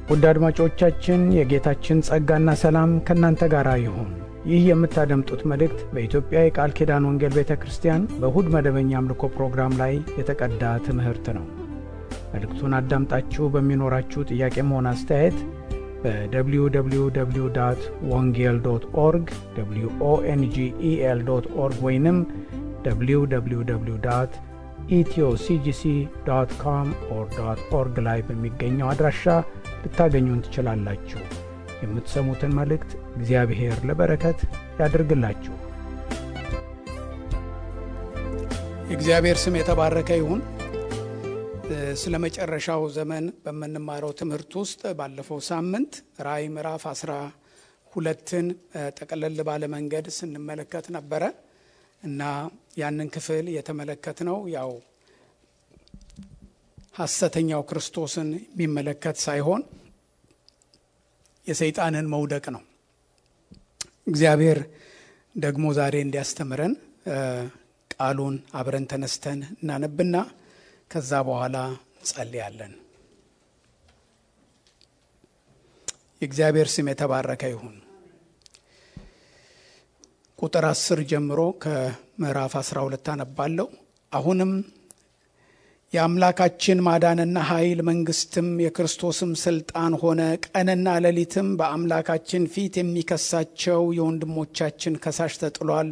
ውድ አድማጮቻችን የጌታችን ጸጋና ሰላም ከእናንተ ጋር ይሁን። ይህ የምታደምጡት መልእክት በኢትዮጵያ የቃል ኪዳን ወንጌል ቤተ ክርስቲያን በእሁድ መደበኛ አምልኮ ፕሮግራም ላይ የተቀዳ ትምህርት ነው። መልእክቱን አዳምጣችሁ በሚኖራችሁ ጥያቄም ሆነ አስተያየት በwww ወንጌል ዶት ኦርግ ኦንጌል ዶት ኦርግ ወይንም www ኢትዮሲጂሲ ዶት ኮም ኦር ዶት ኦርግ ላይ በሚገኘው አድራሻ ልታገኙን ትችላላችሁ። የምትሰሙትን መልእክት እግዚአብሔር ለበረከት ያድርግላችሁ። የእግዚአብሔር ስም የተባረከ ይሁን። ስለ መጨረሻው ዘመን በምንማረው ትምህርት ውስጥ ባለፈው ሳምንት ራእይ ምዕራፍ አስራ ሁለትን ጠቀለል ባለ መንገድ ስንመለከት ነበረ እና ያንን ክፍል የተመለከት ነው ያው ሐሰተኛው ክርስቶስን የሚመለከት ሳይሆን የሰይጣንን መውደቅ ነው። እግዚአብሔር ደግሞ ዛሬ እንዲያስተምረን ቃሉን አብረን ተነስተን እናነብና ከዛ በኋላ እንጸልያለን። የእግዚአብሔር ስም የተባረከ ይሁን። ቁጥር አስር ጀምሮ ከምዕራፍ አስራ ሁለት አነባለሁ። አሁንም የአምላካችን ማዳንና ኃይል መንግስትም የክርስቶስም ስልጣን ሆነ። ቀንና ሌሊትም በአምላካችን ፊት የሚከሳቸው የወንድሞቻችን ከሳሽ ተጥሏል።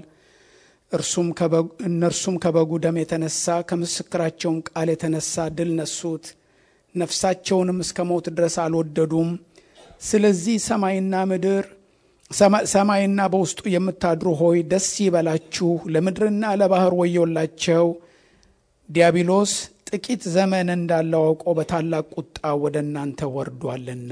እነርሱም ከበጉ ደም የተነሳ ከምስክራቸውን ቃል የተነሳ ድል ነሱት፣ ነፍሳቸውንም እስከ ሞት ድረስ አልወደዱም። ስለዚህ ሰማይና ምድር ሰማይና በውስጡ የምታድሩ ሆይ ደስ ይበላችሁ፣ ለምድርና ለባህር ወዮላቸው። ዲያብሎስ ጥቂት ዘመን እንዳለው አውቆ በታላቅ ቁጣ ወደ እናንተ ወርዷልና።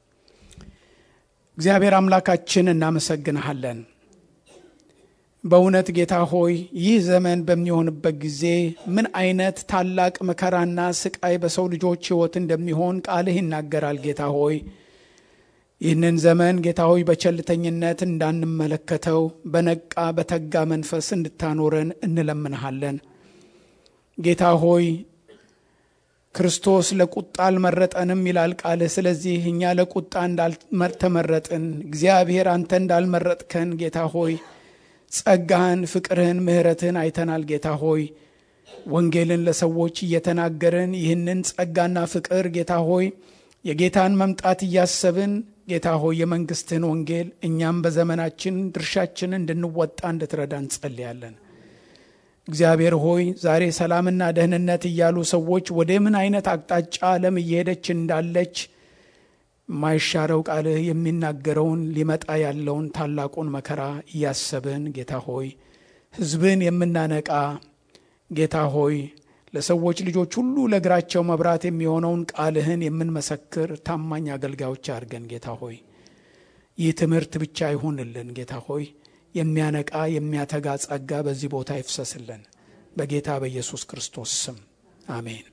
እግዚአብሔር አምላካችን እናመሰግንሃለን። በእውነት ጌታ ሆይ ይህ ዘመን በሚሆንበት ጊዜ ምን አይነት ታላቅ መከራና ስቃይ በሰው ልጆች ሕይወት እንደሚሆን ቃልህ ይናገራል። ጌታ ሆይ ይህንን ዘመን ጌታ ሆይ በቸልተኝነት እንዳንመለከተው በነቃ በተጋ መንፈስ እንድታኖረን እንለምንሃለን። ጌታ ሆይ ክርስቶስ ለቁጣ አልመረጠንም ይላል ቃልህ። ስለዚህ እኛ ለቁጣ እንዳልተመረጥን እግዚአብሔር አንተ እንዳልመረጥከን ጌታ ሆይ ጸጋህን፣ ፍቅርህን፣ ምሕረትህን አይተናል። ጌታ ሆይ ወንጌልን ለሰዎች እየተናገርን ይህንን ጸጋና ፍቅር ጌታ ሆይ የጌታን መምጣት እያሰብን ጌታ ሆይ የመንግስትህን ወንጌል እኛም በዘመናችን ድርሻችን እንድንወጣ እንድትረዳ እንጸልያለን። እግዚአብሔር ሆይ ዛሬ ሰላምና ደህንነት እያሉ ሰዎች ወደ ምን አይነት አቅጣጫ ዓለም እየሄደች እንዳለች የማይሻረው ቃልህ የሚናገረውን ሊመጣ ያለውን ታላቁን መከራ እያሰብን ጌታ ሆይ ሕዝብን የምናነቃ ጌታ ሆይ ለሰዎች ልጆች ሁሉ ለእግራቸው መብራት የሚሆነውን ቃልህን የምንመሰክር ታማኝ አገልጋዮች አድርገን ጌታ ሆይ ይህ ትምህርት ብቻ ይሁንልን ጌታ ሆይ የሚያነቃ የሚያተጋ ጸጋ በዚህ ቦታ ይፍሰስልን በጌታ በኢየሱስ ክርስቶስ ስም አሜን።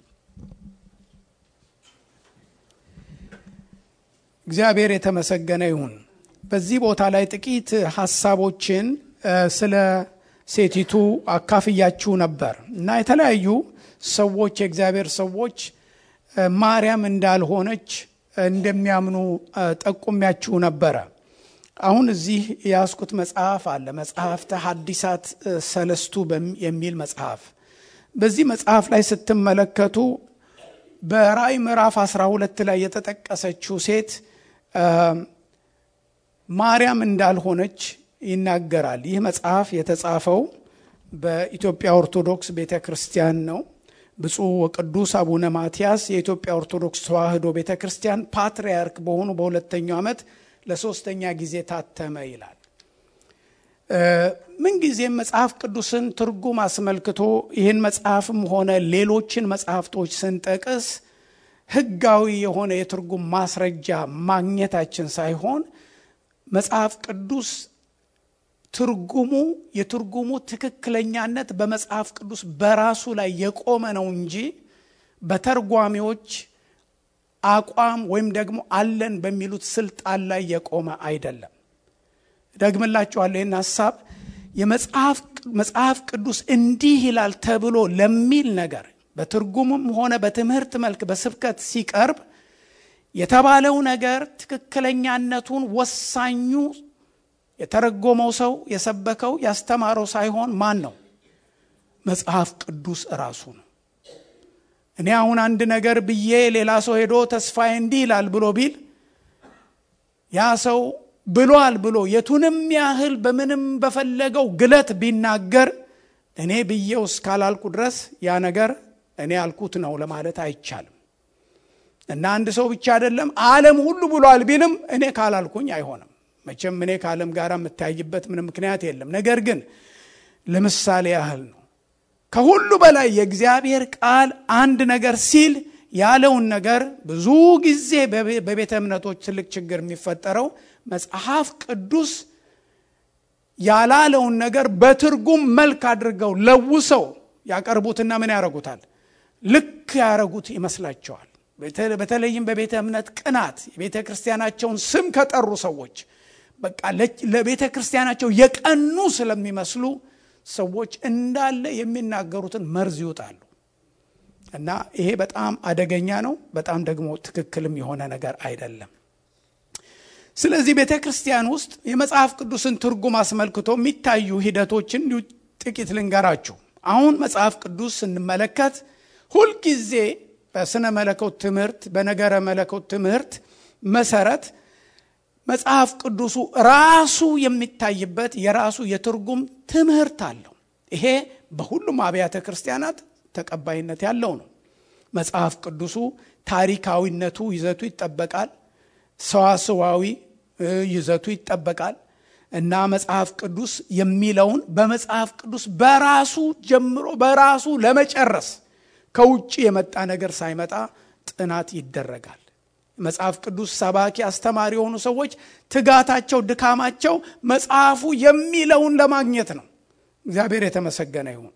እግዚአብሔር የተመሰገነ ይሁን። በዚህ ቦታ ላይ ጥቂት ሀሳቦችን ስለ ሴቲቱ አካፍያችሁ ነበር እና የተለያዩ ሰዎች የእግዚአብሔር ሰዎች ማርያም እንዳልሆነች እንደሚያምኑ ጠቁሚያችሁ ነበረ። አሁን እዚህ የያዝኩት መጽሐፍ አለ። መጽሐፍተ ሐዲሳት ሰለስቱ የሚል መጽሐፍ። በዚህ መጽሐፍ ላይ ስትመለከቱ በራእይ ምዕራፍ 12 ላይ የተጠቀሰችው ሴት ማርያም እንዳልሆነች ይናገራል። ይህ መጽሐፍ የተጻፈው በኢትዮጵያ ኦርቶዶክስ ቤተ ክርስቲያን ነው። ብፁዕ ወቅዱስ አቡነ ማትያስ የኢትዮጵያ ኦርቶዶክስ ተዋሕዶ ቤተ ክርስቲያን ፓትርያርክ በሆኑ በሁለተኛው ዓመት ለሶስተኛ ጊዜ ታተመ ይላል። ምንጊዜም መጽሐፍ ቅዱስን ትርጉም አስመልክቶ ይህን መጽሐፍም ሆነ ሌሎችን መጽሐፍቶች ስንጠቅስ ሕጋዊ የሆነ የትርጉም ማስረጃ ማግኘታችን ሳይሆን መጽሐፍ ቅዱስ ትርጉሙ የትርጉሙ ትክክለኛነት በመጽሐፍ ቅዱስ በራሱ ላይ የቆመ ነው እንጂ በተርጓሚዎች አቋም ወይም ደግሞ አለን በሚሉት ስልጣን ላይ የቆመ አይደለም። ደግምላችኋለሁ ይህን ሀሳብ የመጽሐፍ ቅዱስ እንዲህ ይላል ተብሎ ለሚል ነገር በትርጉምም ሆነ በትምህርት መልክ በስብከት ሲቀርብ የተባለው ነገር ትክክለኛነቱን ወሳኙ የተረጎመው ሰው የሰበከው ያስተማረው ሳይሆን ማን ነው? መጽሐፍ ቅዱስ እራሱ ነው። እኔ አሁን አንድ ነገር ብዬ ሌላ ሰው ሄዶ ተስፋዬ እንዲህ ይላል ብሎ ቢል ያ ሰው ብሏል ብሎ የቱንም ያህል በምንም በፈለገው ግለት ቢናገር እኔ ብዬው እስካላልኩ ድረስ ያ ነገር እኔ ያልኩት ነው ለማለት አይቻልም። እና አንድ ሰው ብቻ አይደለም ዓለም ሁሉ ብሏል ቢልም እኔ ካላልኩኝ አይሆንም። መቼም እኔ ከዓለም ጋር የምታይበት ምንም ምክንያት የለም። ነገር ግን ለምሳሌ ያህል ነው። ከሁሉ በላይ የእግዚአብሔር ቃል አንድ ነገር ሲል ያለውን ነገር ብዙ ጊዜ በቤተ እምነቶች ትልቅ ችግር የሚፈጠረው መጽሐፍ ቅዱስ ያላለውን ነገር በትርጉም መልክ አድርገው ለውሰው ያቀርቡትና ምን ያደርጉታል? ልክ ያደረጉት ይመስላቸዋል። በተለይም በቤተ እምነት ቅናት የቤተ ክርስቲያናቸውን ስም ከጠሩ ሰዎች በቃ ለቤተ ክርስቲያናቸው የቀኑ ስለሚመስሉ ሰዎች እንዳለ የሚናገሩትን መርዝ ይውጣሉ። እና ይሄ በጣም አደገኛ ነው። በጣም ደግሞ ትክክልም የሆነ ነገር አይደለም። ስለዚህ ቤተ ክርስቲያን ውስጥ የመጽሐፍ ቅዱስን ትርጉም አስመልክቶ የሚታዩ ሂደቶችን ጥቂት ልንገራችሁ። አሁን መጽሐፍ ቅዱስ ስንመለከት ሁልጊዜ በስነ መለኮት ትምህርት፣ በነገረ መለኮት ትምህርት መሰረት መጽሐፍ ቅዱሱ ራሱ የሚታይበት የራሱ የትርጉም ትምህርት አለው። ይሄ በሁሉም አብያተ ክርስቲያናት ተቀባይነት ያለው ነው። መጽሐፍ ቅዱሱ ታሪካዊነቱ ይዘቱ ይጠበቃል። ሰዋስዋዊ ይዘቱ ይጠበቃል እና መጽሐፍ ቅዱስ የሚለውን በመጽሐፍ ቅዱስ በራሱ ጀምሮ በራሱ ለመጨረስ ከውጭ የመጣ ነገር ሳይመጣ ጥናት ይደረጋል። መጽሐፍ ቅዱስ ሰባኪ አስተማሪ የሆኑ ሰዎች ትጋታቸው፣ ድካማቸው መጽሐፉ የሚለውን ለማግኘት ነው። እግዚአብሔር የተመሰገነ ይሁን።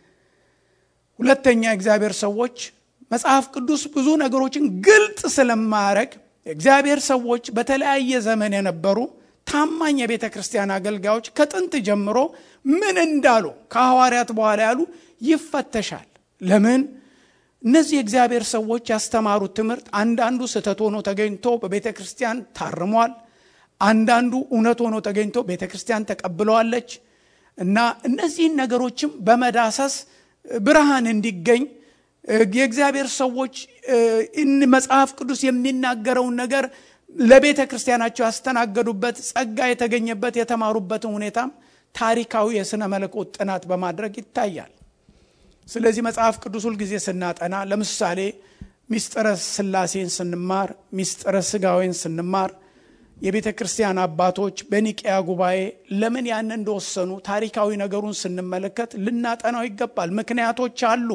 ሁለተኛ የእግዚአብሔር ሰዎች መጽሐፍ ቅዱስ ብዙ ነገሮችን ግልጥ ስለማያረግ የእግዚአብሔር ሰዎች በተለያየ ዘመን የነበሩ ታማኝ የቤተ ክርስቲያን አገልጋዮች ከጥንት ጀምሮ ምን እንዳሉ ከሐዋርያት በኋላ ያሉ ይፈተሻል። ለምን? እነዚህ የእግዚአብሔር ሰዎች ያስተማሩት ትምህርት አንዳንዱ ስህተት ሆኖ ተገኝቶ በቤተ ክርስቲያን ታርሟል። አንዳንዱ እውነት ሆኖ ተገኝቶ ቤተ ክርስቲያን ተቀብለዋለች እና እነዚህን ነገሮችም በመዳሰስ ብርሃን እንዲገኝ የእግዚአብሔር ሰዎች መጽሐፍ ቅዱስ የሚናገረውን ነገር ለቤተ ክርስቲያናቸው ያስተናገዱበት ጸጋ የተገኘበት የተማሩበትን ሁኔታም ታሪካዊ የሥነ መለኮት ጥናት በማድረግ ይታያል። ስለዚህ መጽሐፍ ቅዱስ ሁልጊዜ ስናጠና ለምሳሌ ሚስጥረ ሥላሴን ስንማር፣ ሚስጥረ ሥጋዌን ስንማር የቤተ ክርስቲያን አባቶች በኒቅያ ጉባኤ ለምን ያን እንደወሰኑ ታሪካዊ ነገሩን ስንመለከት ልናጠናው ይገባል። ምክንያቶች አሉ።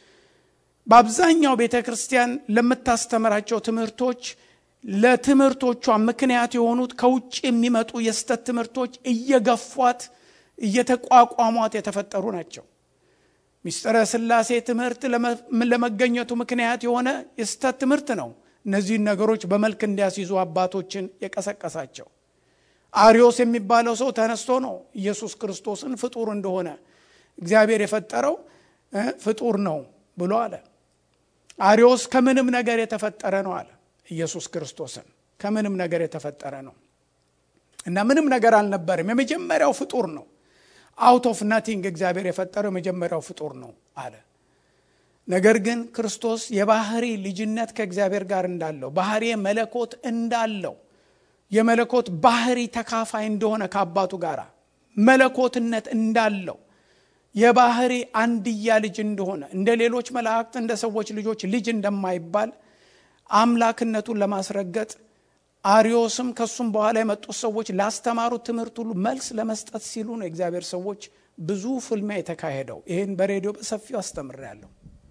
በአብዛኛው ቤተ ክርስቲያን ለምታስተምራቸው ትምህርቶች ለትምህርቶቿ ምክንያት የሆኑት ከውጭ የሚመጡ የስተት ትምህርቶች እየገፏት እየተቋቋሟት የተፈጠሩ ናቸው። ሚስጥረ ሥላሴ ትምህርት ለመገኘቱ ምክንያት የሆነ የስተት ትምህርት ነው። እነዚህን ነገሮች በመልክ እንዲያስይዙ አባቶችን የቀሰቀሳቸው አሪዮስ የሚባለው ሰው ተነስቶ ነው ኢየሱስ ክርስቶስን ፍጡር እንደሆነ እግዚአብሔር የፈጠረው ፍጡር ነው ብሎ አለ። አሪዮስ ከምንም ነገር የተፈጠረ ነው አለ። ኢየሱስ ክርስቶስን ከምንም ነገር የተፈጠረ ነው እና ምንም ነገር አልነበርም፣ የመጀመሪያው ፍጡር ነው። አውት ኦፍ ናቲንግ እግዚአብሔር የፈጠረው የመጀመሪያው ፍጡር ነው አለ። ነገር ግን ክርስቶስ የባህሪ ልጅነት ከእግዚአብሔር ጋር እንዳለው ባህሪ መለኮት እንዳለው የመለኮት ባህሪ ተካፋይ እንደሆነ ከአባቱ ጋር መለኮትነት እንዳለው የባህሪ አንድያ ልጅ እንደሆነ እንደ ሌሎች መላእክት እንደ ሰዎች ልጆች ልጅ እንደማይባል አምላክነቱን ለማስረገጥ አሪዮስም ከሱም በኋላ የመጡት ሰዎች ላስተማሩት ትምህርት ሁሉ መልስ ለመስጠት ሲሉ ነው የእግዚአብሔር ሰዎች ብዙ ፍልሚያ የተካሄደው። ይህን በሬዲዮ በሰፊው አስተምሬያለሁ።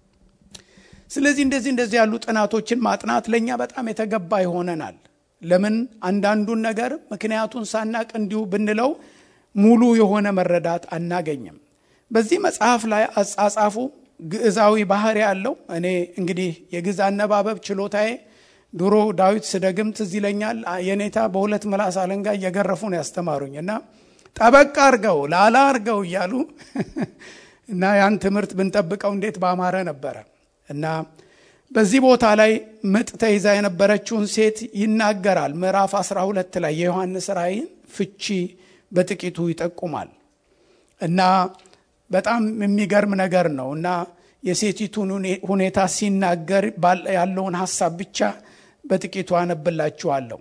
ስለዚህ እንደዚህ እንደዚህ ያሉ ጥናቶችን ማጥናት ለእኛ በጣም የተገባ ይሆነናል። ለምን አንዳንዱን ነገር ምክንያቱን ሳናቅ እንዲሁ ብንለው ሙሉ የሆነ መረዳት አናገኝም። በዚህ መጽሐፍ ላይ አጻጻፉ ግዕዛዊ ባህሪ ያለው እኔ እንግዲህ የግዕዝ አነባበብ ችሎታዬ ድሮ ዳዊት ስደግም ትዝ ይለኛል። የኔታ በሁለት ምላስ አለንጋ እየገረፉ ነው ያስተማሩኝ እና ጠበቅ አርገው ላላ አርገው እያሉ እና ያን ትምህርት ብንጠብቀው እንዴት ባማረ ነበረ እና በዚህ ቦታ ላይ ምጥ ተይዛ የነበረችውን ሴት ይናገራል። ምዕራፍ 12 ላይ የዮሐንስ ራእይን ፍቺ በጥቂቱ ይጠቁማል እና በጣም የሚገርም ነገር ነው እና የሴቲቱን ሁኔታ ሲናገር ያለውን ሀሳብ ብቻ በጥቂቱ አነብላችኋለሁ።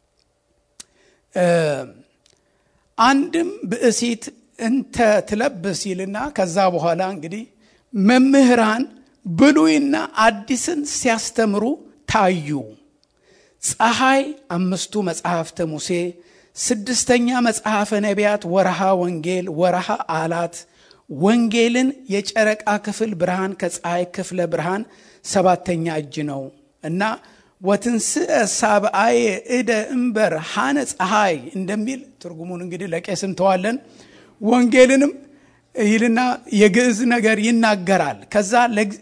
አንድም ብእሲት እንተ ትለብስ ይልና ከዛ በኋላ እንግዲህ መምህራን ብሉይና አዲስን ሲያስተምሩ ታዩ። ፀሐይ፣ አምስቱ መጽሐፍተ ሙሴ፣ ስድስተኛ መጽሐፈ ነቢያት፣ ወርሃ ወንጌል፣ ወርሃ አላት፣ ወንጌልን የጨረቃ ክፍል ብርሃን ከፀሐይ ክፍለ ብርሃን ሰባተኛ እጅ ነው እና ወትንስእ ሳብአየ እደ እምበር ሐነ ፀሐይ እንደሚል ትርጉሙን እንግዲህ ለቄስ እንተዋለን። ወንጌልንም ይልና የግዕዝ ነገር ይናገራል። ከዛ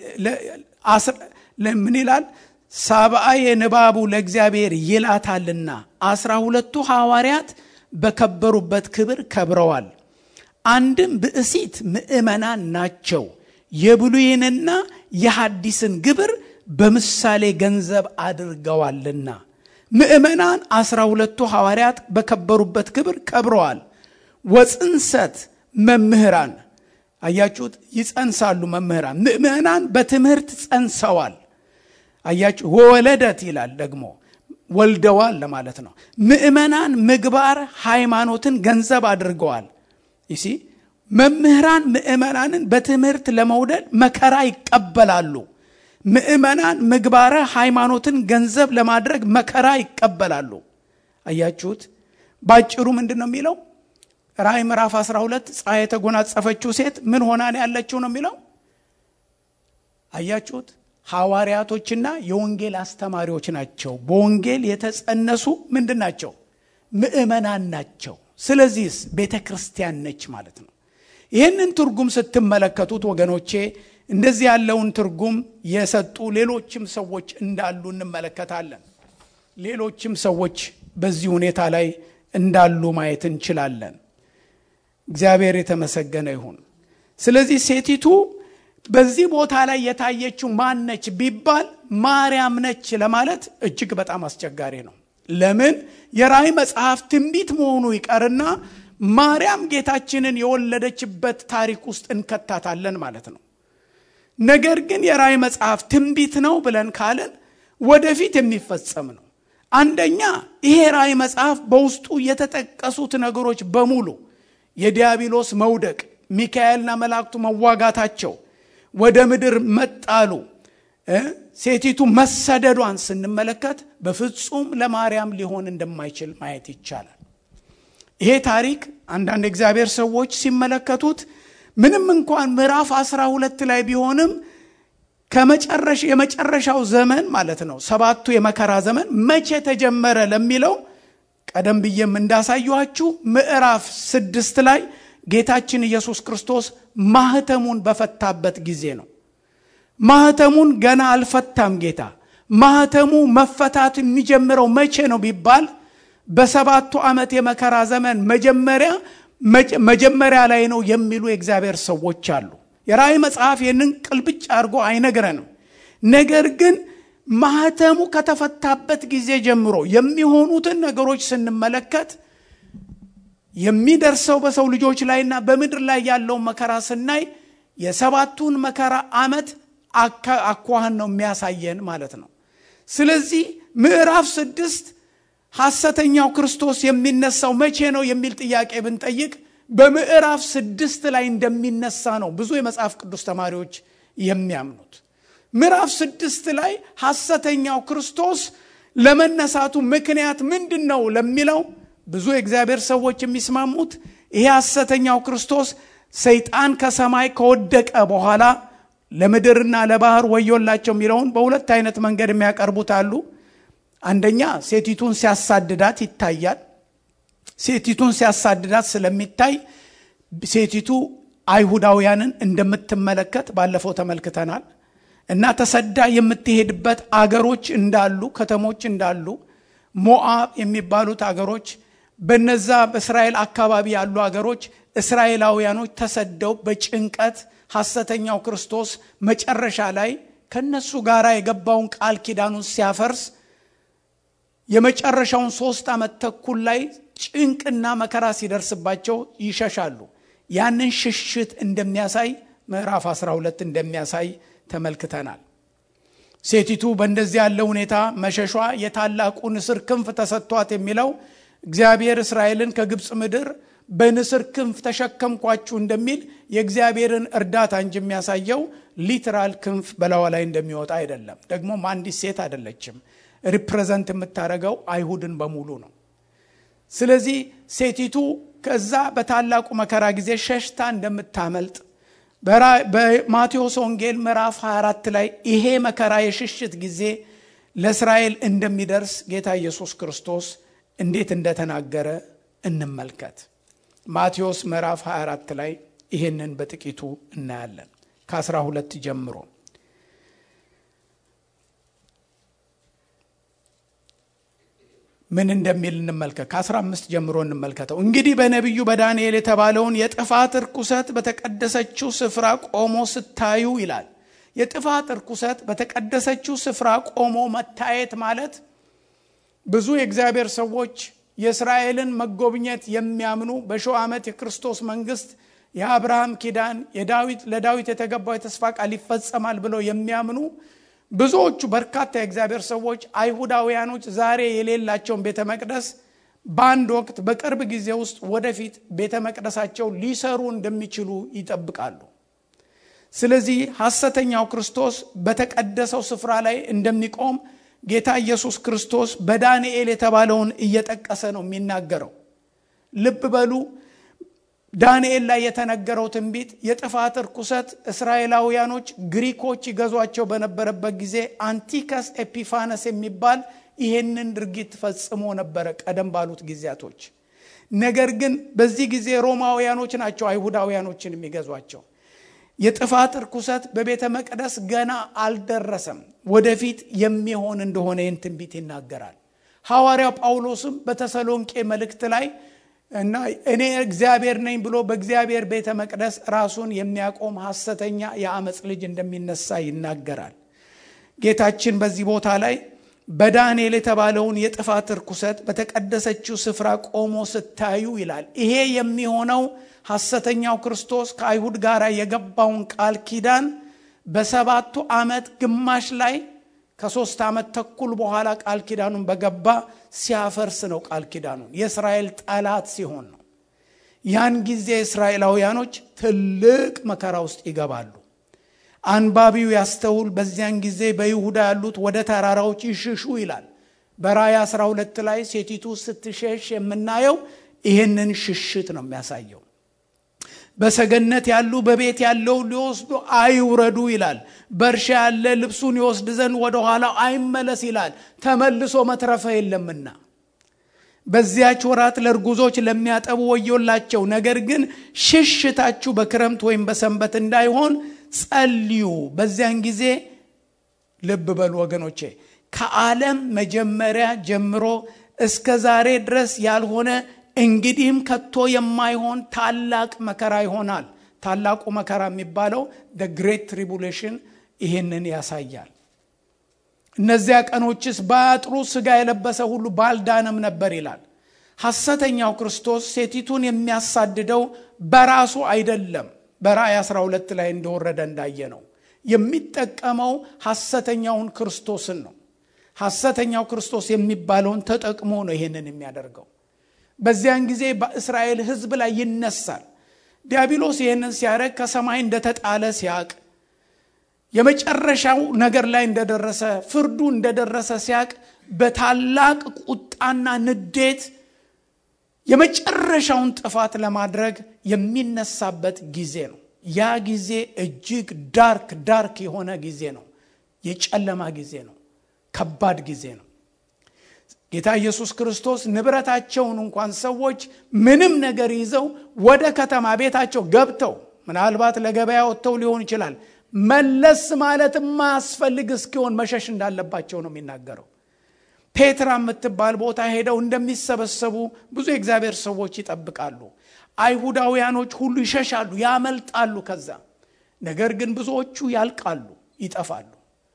ምን ይላል? ሳብአየ ንባቡ ለእግዚአብሔር ይላታልና አስራ ሁለቱ ሐዋርያት በከበሩበት ክብር ከብረዋል። አንድም ብእሲት ምእመናን ናቸው። የብሉይንና የሐዲስን ግብር በምሳሌ ገንዘብ አድርገዋልና ምእመናን አስራ ሁለቱ ሐዋርያት በከበሩበት ክብር ከብረዋል። ወጽንሰት መምህራን አያችሁት፣ ይጸንሳሉ መምህራን። ምእመናን በትምህርት ጸንሰዋል። አያችሁ፣ ወወለደት ይላል ደግሞ ወልደዋል ለማለት ነው። ምእመናን ምግባር ሃይማኖትን ገንዘብ አድርገዋል። ይሲ መምህራን ምእመናንን በትምህርት ለመውደድ መከራ ይቀበላሉ። ምእመናን ምግባረ ሃይማኖትን ገንዘብ ለማድረግ መከራ ይቀበላሉ። አያችሁት፣ ባጭሩ ምንድን ነው የሚለው? ራእይ ምዕራፍ 12 ፀሐይ የተጎናጸፈችው ሴት ምን ሆና ነው ያለችው ነው የሚለው። አያችሁት፣ ሐዋርያቶችና የወንጌል አስተማሪዎች ናቸው። በወንጌል የተጸነሱ ምንድን ናቸው? ምእመናን ናቸው። ስለዚህስ ቤተ ክርስቲያን ነች ማለት ነው። ይህንን ትርጉም ስትመለከቱት ወገኖቼ እንደዚህ ያለውን ትርጉም የሰጡ ሌሎችም ሰዎች እንዳሉ እንመለከታለን። ሌሎችም ሰዎች በዚህ ሁኔታ ላይ እንዳሉ ማየት እንችላለን። እግዚአብሔር የተመሰገነ ይሁን። ስለዚህ ሴቲቱ በዚህ ቦታ ላይ የታየችው ማን ነች ቢባል ማርያም ነች ለማለት እጅግ በጣም አስቸጋሪ ነው። ለምን የራእይ መጽሐፍ ትንቢት መሆኑ ይቀርና ማርያም ጌታችንን የወለደችበት ታሪክ ውስጥ እንከታታለን ማለት ነው። ነገር ግን የራእይ መጽሐፍ ትንቢት ነው ብለን ካልን ወደፊት የሚፈጸም ነው። አንደኛ ይሄ ራእይ መጽሐፍ በውስጡ የተጠቀሱት ነገሮች በሙሉ የዲያብሎስ መውደቅ፣ ሚካኤልና መላእክቱ መዋጋታቸው፣ ወደ ምድር መጣሉ፣ ሴቲቱ መሰደዷን ስንመለከት በፍጹም ለማርያም ሊሆን እንደማይችል ማየት ይቻላል። ይሄ ታሪክ አንዳንድ እግዚአብሔር ሰዎች ሲመለከቱት ምንም እንኳን ምዕራፍ አስራ ሁለት ላይ ቢሆንም ከመጨረሻ የመጨረሻው ዘመን ማለት ነው ሰባቱ የመከራ ዘመን መቼ ተጀመረ ለሚለው ቀደም ብዬም እንዳሳየኋችሁ ምዕራፍ ስድስት ላይ ጌታችን ኢየሱስ ክርስቶስ ማህተሙን በፈታበት ጊዜ ነው። ማህተሙን ገና አልፈታም ጌታ። ማህተሙ መፈታት የሚጀምረው መቼ ነው ቢባል በሰባቱ ዓመት የመከራ ዘመን መጀመሪያ መጀመሪያ ላይ ነው የሚሉ የእግዚአብሔር ሰዎች አሉ። የራእይ መጽሐፍ ይህንን ቅልብጭ አድርጎ አይነግረንም። ነገር ግን ማህተሙ ከተፈታበት ጊዜ ጀምሮ የሚሆኑትን ነገሮች ስንመለከት የሚደርሰው በሰው ልጆች ላይና በምድር ላይ ያለውን መከራ ስናይ የሰባቱን መከራ ዓመት አኳኋን ነው የሚያሳየን ማለት ነው። ስለዚህ ምዕራፍ ስድስት ሐሰተኛው ክርስቶስ የሚነሳው መቼ ነው የሚል ጥያቄ ብንጠይቅ በምዕራፍ ስድስት ላይ እንደሚነሳ ነው ብዙ የመጽሐፍ ቅዱስ ተማሪዎች የሚያምኑት። ምዕራፍ ስድስት ላይ ሐሰተኛው ክርስቶስ ለመነሳቱ ምክንያት ምንድን ነው ለሚለው ብዙ የእግዚአብሔር ሰዎች የሚስማሙት ይሄ ሐሰተኛው ክርስቶስ ሰይጣን ከሰማይ ከወደቀ በኋላ ለምድርና ለባህር ወዮላቸው የሚለውን በሁለት አይነት መንገድ የሚያቀርቡት አሉ። አንደኛ ሴቲቱን ሲያሳድዳት ይታያል። ሴቲቱን ሲያሳድዳት ስለሚታይ ሴቲቱ አይሁዳውያንን እንደምትመለከት ባለፈው ተመልክተናል። እና ተሰዳ የምትሄድበት አገሮች እንዳሉ ከተሞች እንዳሉ ሞአብ የሚባሉት አገሮች በነዛ በእስራኤል አካባቢ ያሉ አገሮች እስራኤላውያኖች ተሰደው በጭንቀት ሐሰተኛው ክርስቶስ መጨረሻ ላይ ከነሱ ጋር የገባውን ቃል ኪዳኑን ሲያፈርስ የመጨረሻውን ሶስት ዓመት ተኩል ላይ ጭንቅና መከራ ሲደርስባቸው ይሸሻሉ። ያንን ሽሽት እንደሚያሳይ ምዕራፍ 12 እንደሚያሳይ ተመልክተናል። ሴቲቱ በእንደዚህ ያለ ሁኔታ መሸሿ የታላቁ ንስር ክንፍ ተሰጥቷት የሚለው እግዚአብሔር እስራኤልን ከግብፅ ምድር በንስር ክንፍ ተሸከምኳችሁ እንደሚል የእግዚአብሔርን እርዳታ እንጂ የሚያሳየው ሊትራል ክንፍ በላዋ ላይ እንደሚወጣ አይደለም። ደግሞም አንዲት ሴት አይደለችም። ሪፕሬዘንት የምታደርገው አይሁድን በሙሉ ነው። ስለዚህ ሴቲቱ ከዛ በታላቁ መከራ ጊዜ ሸሽታ እንደምታመልጥ በማቴዎስ ወንጌል ምዕራፍ 24 ላይ ይሄ መከራ የሽሽት ጊዜ ለእስራኤል እንደሚደርስ ጌታ ኢየሱስ ክርስቶስ እንዴት እንደተናገረ እንመልከት። ማቴዎስ ምዕራፍ 24 ላይ ይሄንን በጥቂቱ እናያለን ከ12 ጀምሮ ምን እንደሚል እንመልከት። ከ15 ጀምሮ እንመልከተው። እንግዲህ በነቢዩ በዳንኤል የተባለውን የጥፋት እርኩሰት በተቀደሰችው ስፍራ ቆሞ ስታዩ ይላል። የጥፋት እርኩሰት በተቀደሰችው ስፍራ ቆሞ መታየት ማለት ብዙ የእግዚአብሔር ሰዎች የእስራኤልን መጎብኘት የሚያምኑ በሺው ዓመት የክርስቶስ መንግስት የአብርሃም ኪዳን የዳዊት ለዳዊት የተገባው የተስፋ ቃል ይፈጸማል ብለው የሚያምኑ ብዙዎቹ በርካታ የእግዚአብሔር ሰዎች አይሁዳውያኖች ዛሬ የሌላቸውን ቤተ መቅደስ በአንድ ወቅት በቅርብ ጊዜ ውስጥ ወደፊት ቤተ መቅደሳቸው ሊሰሩ እንደሚችሉ ይጠብቃሉ። ስለዚህ ሐሰተኛው ክርስቶስ በተቀደሰው ስፍራ ላይ እንደሚቆም ጌታ ኢየሱስ ክርስቶስ በዳንኤል የተባለውን እየጠቀሰ ነው የሚናገረው። ልብ በሉ። ዳንኤል ላይ የተነገረው ትንቢት የጥፋት እርኩሰት እስራኤላውያኖች ግሪኮች ይገዟቸው በነበረበት ጊዜ አንቲከስ ኤፒፋነስ የሚባል ይሄንን ድርጊት ፈጽሞ ነበረ ቀደም ባሉት ጊዜያቶች። ነገር ግን በዚህ ጊዜ ሮማውያኖች ናቸው አይሁዳውያኖችን የሚገዟቸው። የጥፋት እርኩሰት በቤተ መቅደስ ገና አልደረሰም፣ ወደፊት የሚሆን እንደሆነ ይህን ትንቢት ይናገራል። ሐዋርያው ጳውሎስም በተሰሎንቄ መልእክት ላይ እና እኔ እግዚአብሔር ነኝ ብሎ በእግዚአብሔር ቤተ መቅደስ ራሱን የሚያቆም ሐሰተኛ የአመፅ ልጅ እንደሚነሳ ይናገራል። ጌታችን በዚህ ቦታ ላይ በዳንኤል የተባለውን የጥፋት እርኩሰት በተቀደሰችው ስፍራ ቆሞ ስታዩ ይላል። ይሄ የሚሆነው ሐሰተኛው ክርስቶስ ከአይሁድ ጋር የገባውን ቃል ኪዳን በሰባቱ ዓመት ግማሽ ላይ ከሶስት ዓመት ተኩል በኋላ ቃል ኪዳኑን በገባ ሲያፈርስ ነው። ቃል ኪዳኑን የእስራኤል ጠላት ሲሆን ነው። ያን ጊዜ እስራኤላውያኖች ትልቅ መከራ ውስጥ ይገባሉ። አንባቢው ያስተውል። በዚያን ጊዜ በይሁዳ ያሉት ወደ ተራራዎች ይሽሹ ይላል። በራእይ 12 ላይ ሴቲቱ ስትሸሽ የምናየው ይህንን ሽሽት ነው የሚያሳየው። በሰገነት ያሉ በቤት ያለው ሊወስዱ አይውረዱ ይላል። በእርሻ ያለ ልብሱን ይወስድ ዘንድ ወደኋላ አይመለስ ይላል። ተመልሶ መትረፈ የለምና በዚያች ወራት ለእርጉዞች ለሚያጠቡ ወዮላቸው። ነገር ግን ሽሽታችሁ በክረምት ወይም በሰንበት እንዳይሆን ጸልዩ። በዚያን ጊዜ ልብ በሉ ወገኖቼ፣ ከዓለም መጀመሪያ ጀምሮ እስከ ዛሬ ድረስ ያልሆነ እንግዲህም ከቶ የማይሆን ታላቅ መከራ ይሆናል። ታላቁ መከራ የሚባለው ደ ግሬት ትሪቡሌሽን ይህንን ያሳያል። እነዚያ ቀኖችስ ባያጥሩ ሥጋ የለበሰ ሁሉ ባልዳነም ነበር ይላል። ሐሰተኛው ክርስቶስ ሴቲቱን የሚያሳድደው በራሱ አይደለም። በራእይ 12 ላይ እንደወረደ እንዳየ ነው የሚጠቀመው ሐሰተኛውን ክርስቶስን ነው። ሐሰተኛው ክርስቶስ የሚባለውን ተጠቅሞ ነው ይህንን የሚያደርገው። በዚያን ጊዜ በእስራኤል ሕዝብ ላይ ይነሳል። ዲያብሎስ ይህንን ሲያደርግ ከሰማይ እንደተጣለ ሲያቅ የመጨረሻው ነገር ላይ እንደደረሰ ፍርዱ እንደደረሰ ሲያቅ በታላቅ ቁጣና ንዴት የመጨረሻውን ጥፋት ለማድረግ የሚነሳበት ጊዜ ነው። ያ ጊዜ እጅግ ዳርክ ዳርክ የሆነ ጊዜ ነው። የጨለማ ጊዜ ነው። ከባድ ጊዜ ነው። ጌታ ኢየሱስ ክርስቶስ ንብረታቸውን እንኳን ሰዎች ምንም ነገር ይዘው ወደ ከተማ ቤታቸው ገብተው ምናልባት ለገበያ ወጥተው ሊሆን ይችላል መለስ ማለት የማያስፈልግ እስኪሆን መሸሽ እንዳለባቸው ነው የሚናገረው። ፔትራ የምትባል ቦታ ሄደው እንደሚሰበሰቡ ብዙ የእግዚአብሔር ሰዎች ይጠብቃሉ። አይሁዳውያኖች ሁሉ ይሸሻሉ፣ ያመልጣሉ ከዛ። ነገር ግን ብዙዎቹ ያልቃሉ፣ ይጠፋሉ።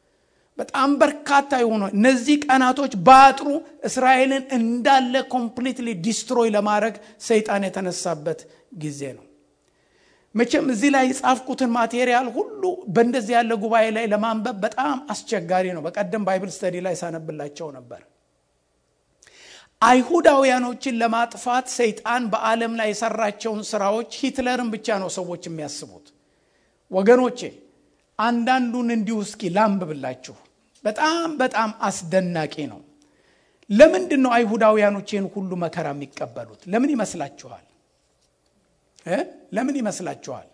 በጣም በርካታ የሆኑ እነዚህ ቀናቶች በአጥሩ እስራኤልን እንዳለ ኮምፕሊትሊ ዲስትሮይ ለማድረግ ሰይጣን የተነሳበት ጊዜ ነው። መቼም እዚህ ላይ የጻፍኩትን ማቴሪያል ሁሉ በእንደዚህ ያለ ጉባኤ ላይ ለማንበብ በጣም አስቸጋሪ ነው። በቀደም ባይብል ስተዲ ላይ ሳነብላቸው ነበር። አይሁዳውያኖችን ለማጥፋት ሰይጣን በዓለም ላይ የሰራቸውን ስራዎች ሂትለርን ብቻ ነው ሰዎች የሚያስቡት። ወገኖቼ አንዳንዱን እንዲሁ እስኪ ላንብብላችሁ። በጣም በጣም አስደናቂ ነው። ለምንድን ነው አይሁዳውያኖች ይህን ሁሉ መከራ የሚቀበሉት? ለምን ይመስላችኋል? ለምን ይመስላችኋል?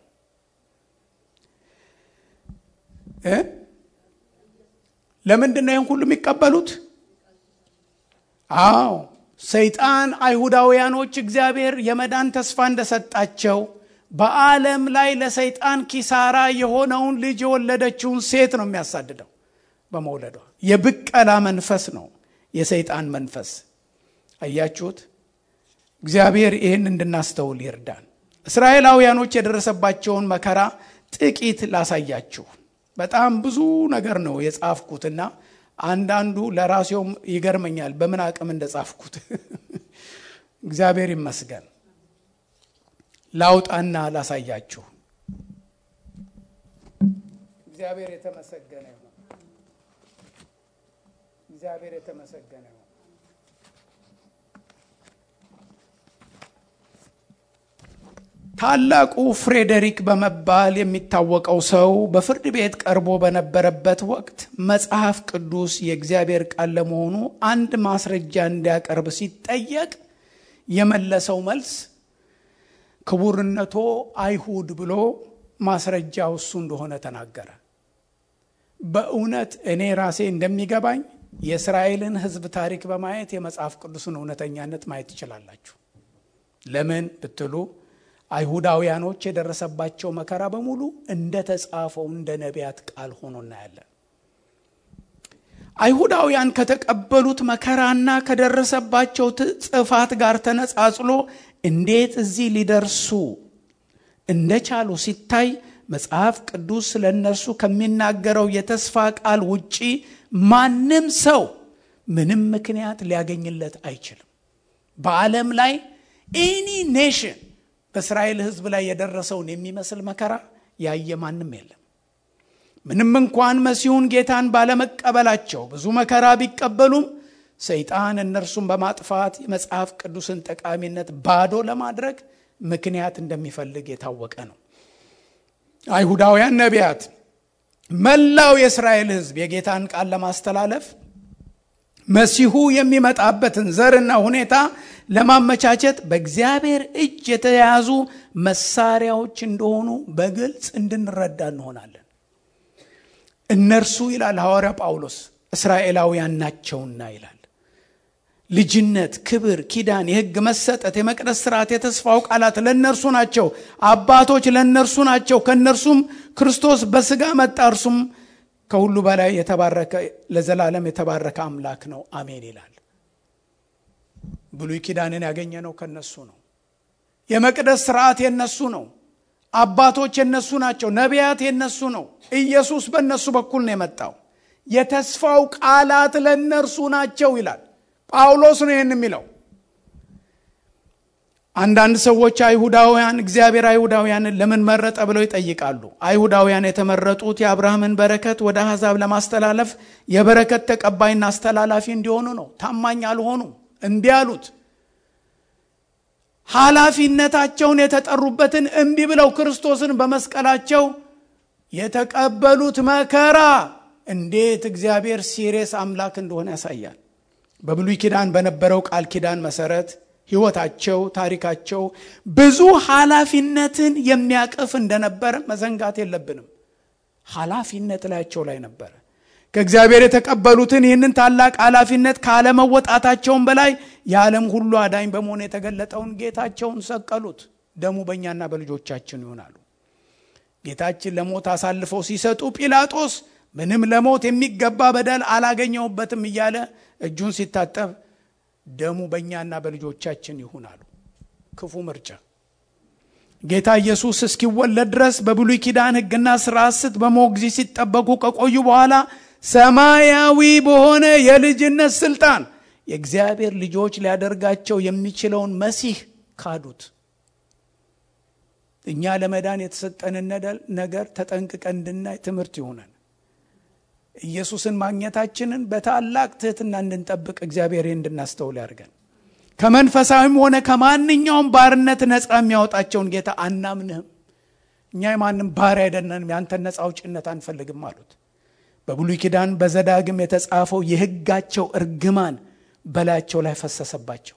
ለምንድን ነው ይህን ሁሉ የሚቀበሉት? አዎ ሰይጣን አይሁዳውያኖች እግዚአብሔር የመዳን ተስፋ እንደሰጣቸው በዓለም ላይ ለሰይጣን ኪሳራ የሆነውን ልጅ የወለደችውን ሴት ነው የሚያሳድደው በመውለዷ። የብቀላ መንፈስ ነው የሰይጣን መንፈስ። አያችሁት? እግዚአብሔር ይህን እንድናስተውል ይርዳን። እስራኤላውያኖች የደረሰባቸውን መከራ ጥቂት ላሳያችሁ። በጣም ብዙ ነገር ነው የጻፍኩትና አንዳንዱ ለራሴውም ይገርመኛል በምን አቅም እንደጻፍኩት። እግዚአብሔር ይመስገን። ላውጣና ላሳያችሁ። እግዚአብሔር የተመሰገነ ይሁን። እግዚአብሔር የተመሰገነ ይሁን። ታላቁ ፍሬዴሪክ በመባል የሚታወቀው ሰው በፍርድ ቤት ቀርቦ በነበረበት ወቅት መጽሐፍ ቅዱስ የእግዚአብሔር ቃል ለመሆኑ አንድ ማስረጃ እንዲያቀርብ ሲጠየቅ የመለሰው መልስ ክቡርነቶ አይሁድ ብሎ ማስረጃው እሱ እንደሆነ ተናገረ። በእውነት እኔ ራሴ እንደሚገባኝ የእስራኤልን ሕዝብ ታሪክ በማየት የመጽሐፍ ቅዱስን እውነተኛነት ማየት ትችላላችሁ። ለምን ብትሉ አይሁዳውያኖች የደረሰባቸው መከራ በሙሉ እንደ ተጻፈው እንደ ነቢያት ቃል ሆኖ እናያለን። አይሁዳውያን ከተቀበሉት መከራና ከደረሰባቸው ጥፋት ጋር ተነጻጽሎ እንዴት እዚህ ሊደርሱ እንደቻሉ ሲታይ መጽሐፍ ቅዱስ ስለ እነርሱ ከሚናገረው የተስፋ ቃል ውጪ ማንም ሰው ምንም ምክንያት ሊያገኝለት አይችልም። በዓለም ላይ ኤኒ ኔሽን በእስራኤል ሕዝብ ላይ የደረሰውን የሚመስል መከራ ያየ ማንም የለም። ምንም እንኳን መሲሁን ጌታን ባለመቀበላቸው ብዙ መከራ ቢቀበሉም ሰይጣን እነርሱን በማጥፋት የመጽሐፍ ቅዱስን ጠቃሚነት ባዶ ለማድረግ ምክንያት እንደሚፈልግ የታወቀ ነው። አይሁዳውያን ነቢያት፣ መላው የእስራኤል ሕዝብ የጌታን ቃል ለማስተላለፍ መሲሁ የሚመጣበትን ዘርና ሁኔታ ለማመቻቸት በእግዚአብሔር እጅ የተያዙ መሳሪያዎች እንደሆኑ በግልጽ እንድንረዳ እንሆናለን። እነርሱ ይላል ሐዋርያ ጳውሎስ እስራኤላውያን ናቸውና ይላል። ልጅነት፣ ክብር፣ ኪዳን፣ የሕግ መሰጠት፣ የመቅደስ ስርዓት፣ የተስፋው ቃላት ለእነርሱ ናቸው። አባቶች ለእነርሱ ናቸው። ከእነርሱም ክርስቶስ በስጋ መጣ። እርሱም ከሁሉ በላይ የተባረከ ለዘላለም የተባረከ አምላክ ነው። አሜን ይላል። ብሉይ ኪዳንን ያገኘ ነው ከነሱ ነው። የመቅደስ ስርዓት የነሱ ነው። አባቶች የነሱ ናቸው። ነቢያት የነሱ ነው። ኢየሱስ በእነሱ በኩል ነው የመጣው። የተስፋው ቃላት ለእነርሱ ናቸው ይላል ጳውሎስ ነው ይህን የሚለው። አንዳንድ ሰዎች አይሁዳውያን እግዚአብሔር አይሁዳውያንን ለምን መረጠ ብለው ይጠይቃሉ። አይሁዳውያን የተመረጡት የአብርሃምን በረከት ወደ አሕዛብ ለማስተላለፍ የበረከት ተቀባይና አስተላላፊ እንዲሆኑ ነው። ታማኝ አልሆኑም፣ እምቢ አሉት። ኃላፊነታቸውን የተጠሩበትን እምቢ ብለው ክርስቶስን በመስቀላቸው የተቀበሉት መከራ እንዴት እግዚአብሔር ሲሪየስ አምላክ እንደሆነ ያሳያል። በብሉይ ኪዳን በነበረው ቃል ኪዳን መሰረት ሕይወታቸው፣ ታሪካቸው ብዙ ኃላፊነትን የሚያቅፍ እንደነበረ መዘንጋት የለብንም። ኃላፊነት ላያቸው ላይ ነበረ። ከእግዚአብሔር የተቀበሉትን ይህንን ታላቅ ኃላፊነት ካለመወጣታቸውን በላይ የዓለም ሁሉ አዳኝ በመሆን የተገለጠውን ጌታቸውን ሰቀሉት። ደሙ በእኛና በልጆቻችን ይሆናሉ። ጌታችን ለሞት አሳልፈው ሲሰጡ ጲላጦስ ምንም ለሞት የሚገባ በደል አላገኘሁበትም እያለ እጁን ሲታጠብ ደሙ በእኛና በልጆቻችን ይሁን አሉ። ክፉ ምርጫ። ጌታ ኢየሱስ እስኪወለድ ድረስ በብሉይ ኪዳን ሕግና ስርዓት ስት በሞግዚት ሲጠበቁ ከቆዩ በኋላ ሰማያዊ በሆነ የልጅነት ስልጣን የእግዚአብሔር ልጆች ሊያደርጋቸው የሚችለውን መሲህ ካዱት። እኛ ለመዳን የተሰጠንን ነገር ተጠንቅቀን እንድናይ ትምህርት ይሆነን። ኢየሱስን ማግኘታችንን በታላቅ ትሕትና እንድንጠብቅ እግዚአብሔር እንድናስተውል ያድርገን። ከመንፈሳዊም ሆነ ከማንኛውም ባርነት ነፃ የሚያወጣቸውን ጌታ አናምንህም። እኛ የማንም ባሪያ አይደለንም፣ ያንተን ነፃ አውጭነት አንፈልግም አሉት። በብሉይ ኪዳን በዘዳግም የተጻፈው የሕጋቸው እርግማን በላያቸው ላይ ፈሰሰባቸው።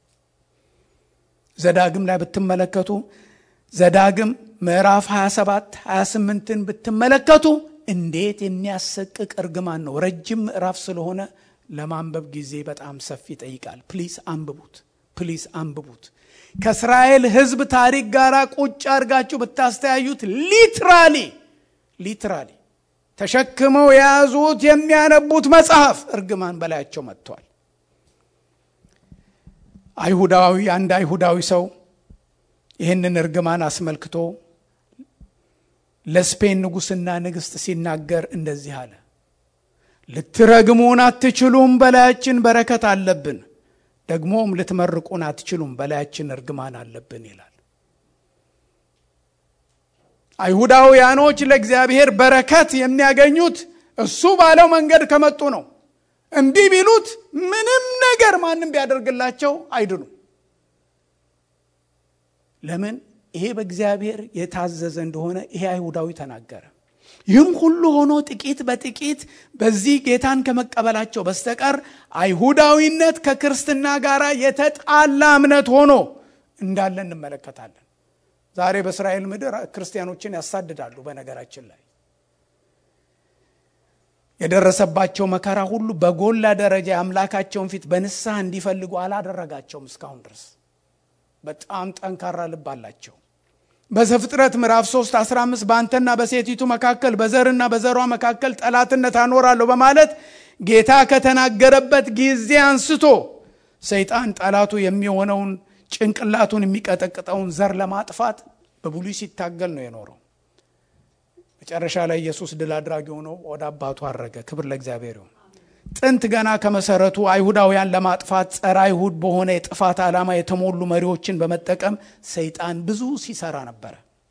ዘዳግም ላይ ብትመለከቱ ዘዳግም ምዕራፍ 27 28ን ብትመለከቱ እንዴት የሚያሰቅቅ እርግማን ነው። ረጅም ምዕራፍ ስለሆነ ለማንበብ ጊዜ በጣም ሰፊ ይጠይቃል። ፕሊስ አንብቡት፣ ፕሊስ አንብቡት። ከእስራኤል ሕዝብ ታሪክ ጋር ቁጭ አድርጋችሁ ብታስተያዩት ሊትራሊ ሊትራሊ ተሸክመው የያዙት የሚያነቡት መጽሐፍ እርግማን በላያቸው መጥቷል። አይሁዳዊ አንድ አይሁዳዊ ሰው ይህንን እርግማን አስመልክቶ ለስፔን ንጉሥና ንግሥት ሲናገር እንደዚህ አለ። ልትረግሙን አትችሉም፣ በላያችን በረከት አለብን። ደግሞም ልትመርቁን አትችሉም፣ በላያችን እርግማን አለብን ይላል። አይሁዳውያኖች ለእግዚአብሔር በረከት የሚያገኙት እሱ ባለው መንገድ ከመጡ ነው። እምቢ ቢሉት ምንም ነገር ማንም ቢያደርግላቸው አይድኑም። ለምን? ይሄ በእግዚአብሔር የታዘዘ እንደሆነ ይሄ አይሁዳዊ ተናገረ። ይህም ሁሉ ሆኖ ጥቂት በጥቂት በዚህ ጌታን ከመቀበላቸው በስተቀር አይሁዳዊነት ከክርስትና ጋር የተጣላ እምነት ሆኖ እንዳለ እንመለከታለን። ዛሬ በእስራኤል ምድር ክርስቲያኖችን ያሳድዳሉ። በነገራችን ላይ የደረሰባቸው መከራ ሁሉ በጎላ ደረጃ የአምላካቸውን ፊት በንስሐ እንዲፈልጉ አላደረጋቸውም እስካሁን ድረስ። በጣም ጠንካራ ልብ አላቸው። በዘፍጥረት ምዕራፍ 3 15 በአንተና በሴቲቱ መካከል በዘርና በዘሯ መካከል ጠላትነት አኖራለሁ በማለት ጌታ ከተናገረበት ጊዜ አንስቶ ሰይጣን ጠላቱ የሚሆነውን ጭንቅላቱን የሚቀጠቅጠውን ዘር ለማጥፋት በብሉይ ሲታገል ነው የኖረው። መጨረሻ ላይ ኢየሱስ ድል አድራጊ ሆኖ ወደ አባቱ አረገ። ክብር ለእግዚአብሔር ይሁን። ጥንት ገና ከመሰረቱ አይሁዳውያን ለማጥፋት ጸረ አይሁድ በሆነ የጥፋት ዓላማ የተሞሉ መሪዎችን በመጠቀም ሰይጣን ብዙ ሲሰራ ነበረ።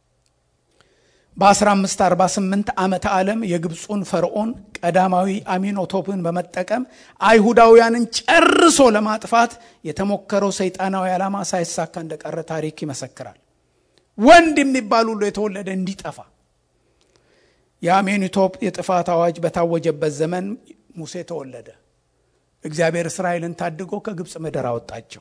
በ1548 ዓመተ ዓለም የግብፁን ፈርዖን ቀዳማዊ አሚኖቶፕን በመጠቀም አይሁዳውያንን ጨርሶ ለማጥፋት የተሞከረው ሰይጣናዊ ዓላማ ሳይሳካ እንደቀረ ታሪክ ይመሰክራል። ወንድ የሚባል ሁሉ የተወለደ እንዲጠፋ የአሜኒቶፕ የጥፋት አዋጅ በታወጀበት ዘመን ሙሴ ተወለደ። እግዚአብሔር እስራኤልን ታድጎ ከግብፅ ምድር አወጣቸው።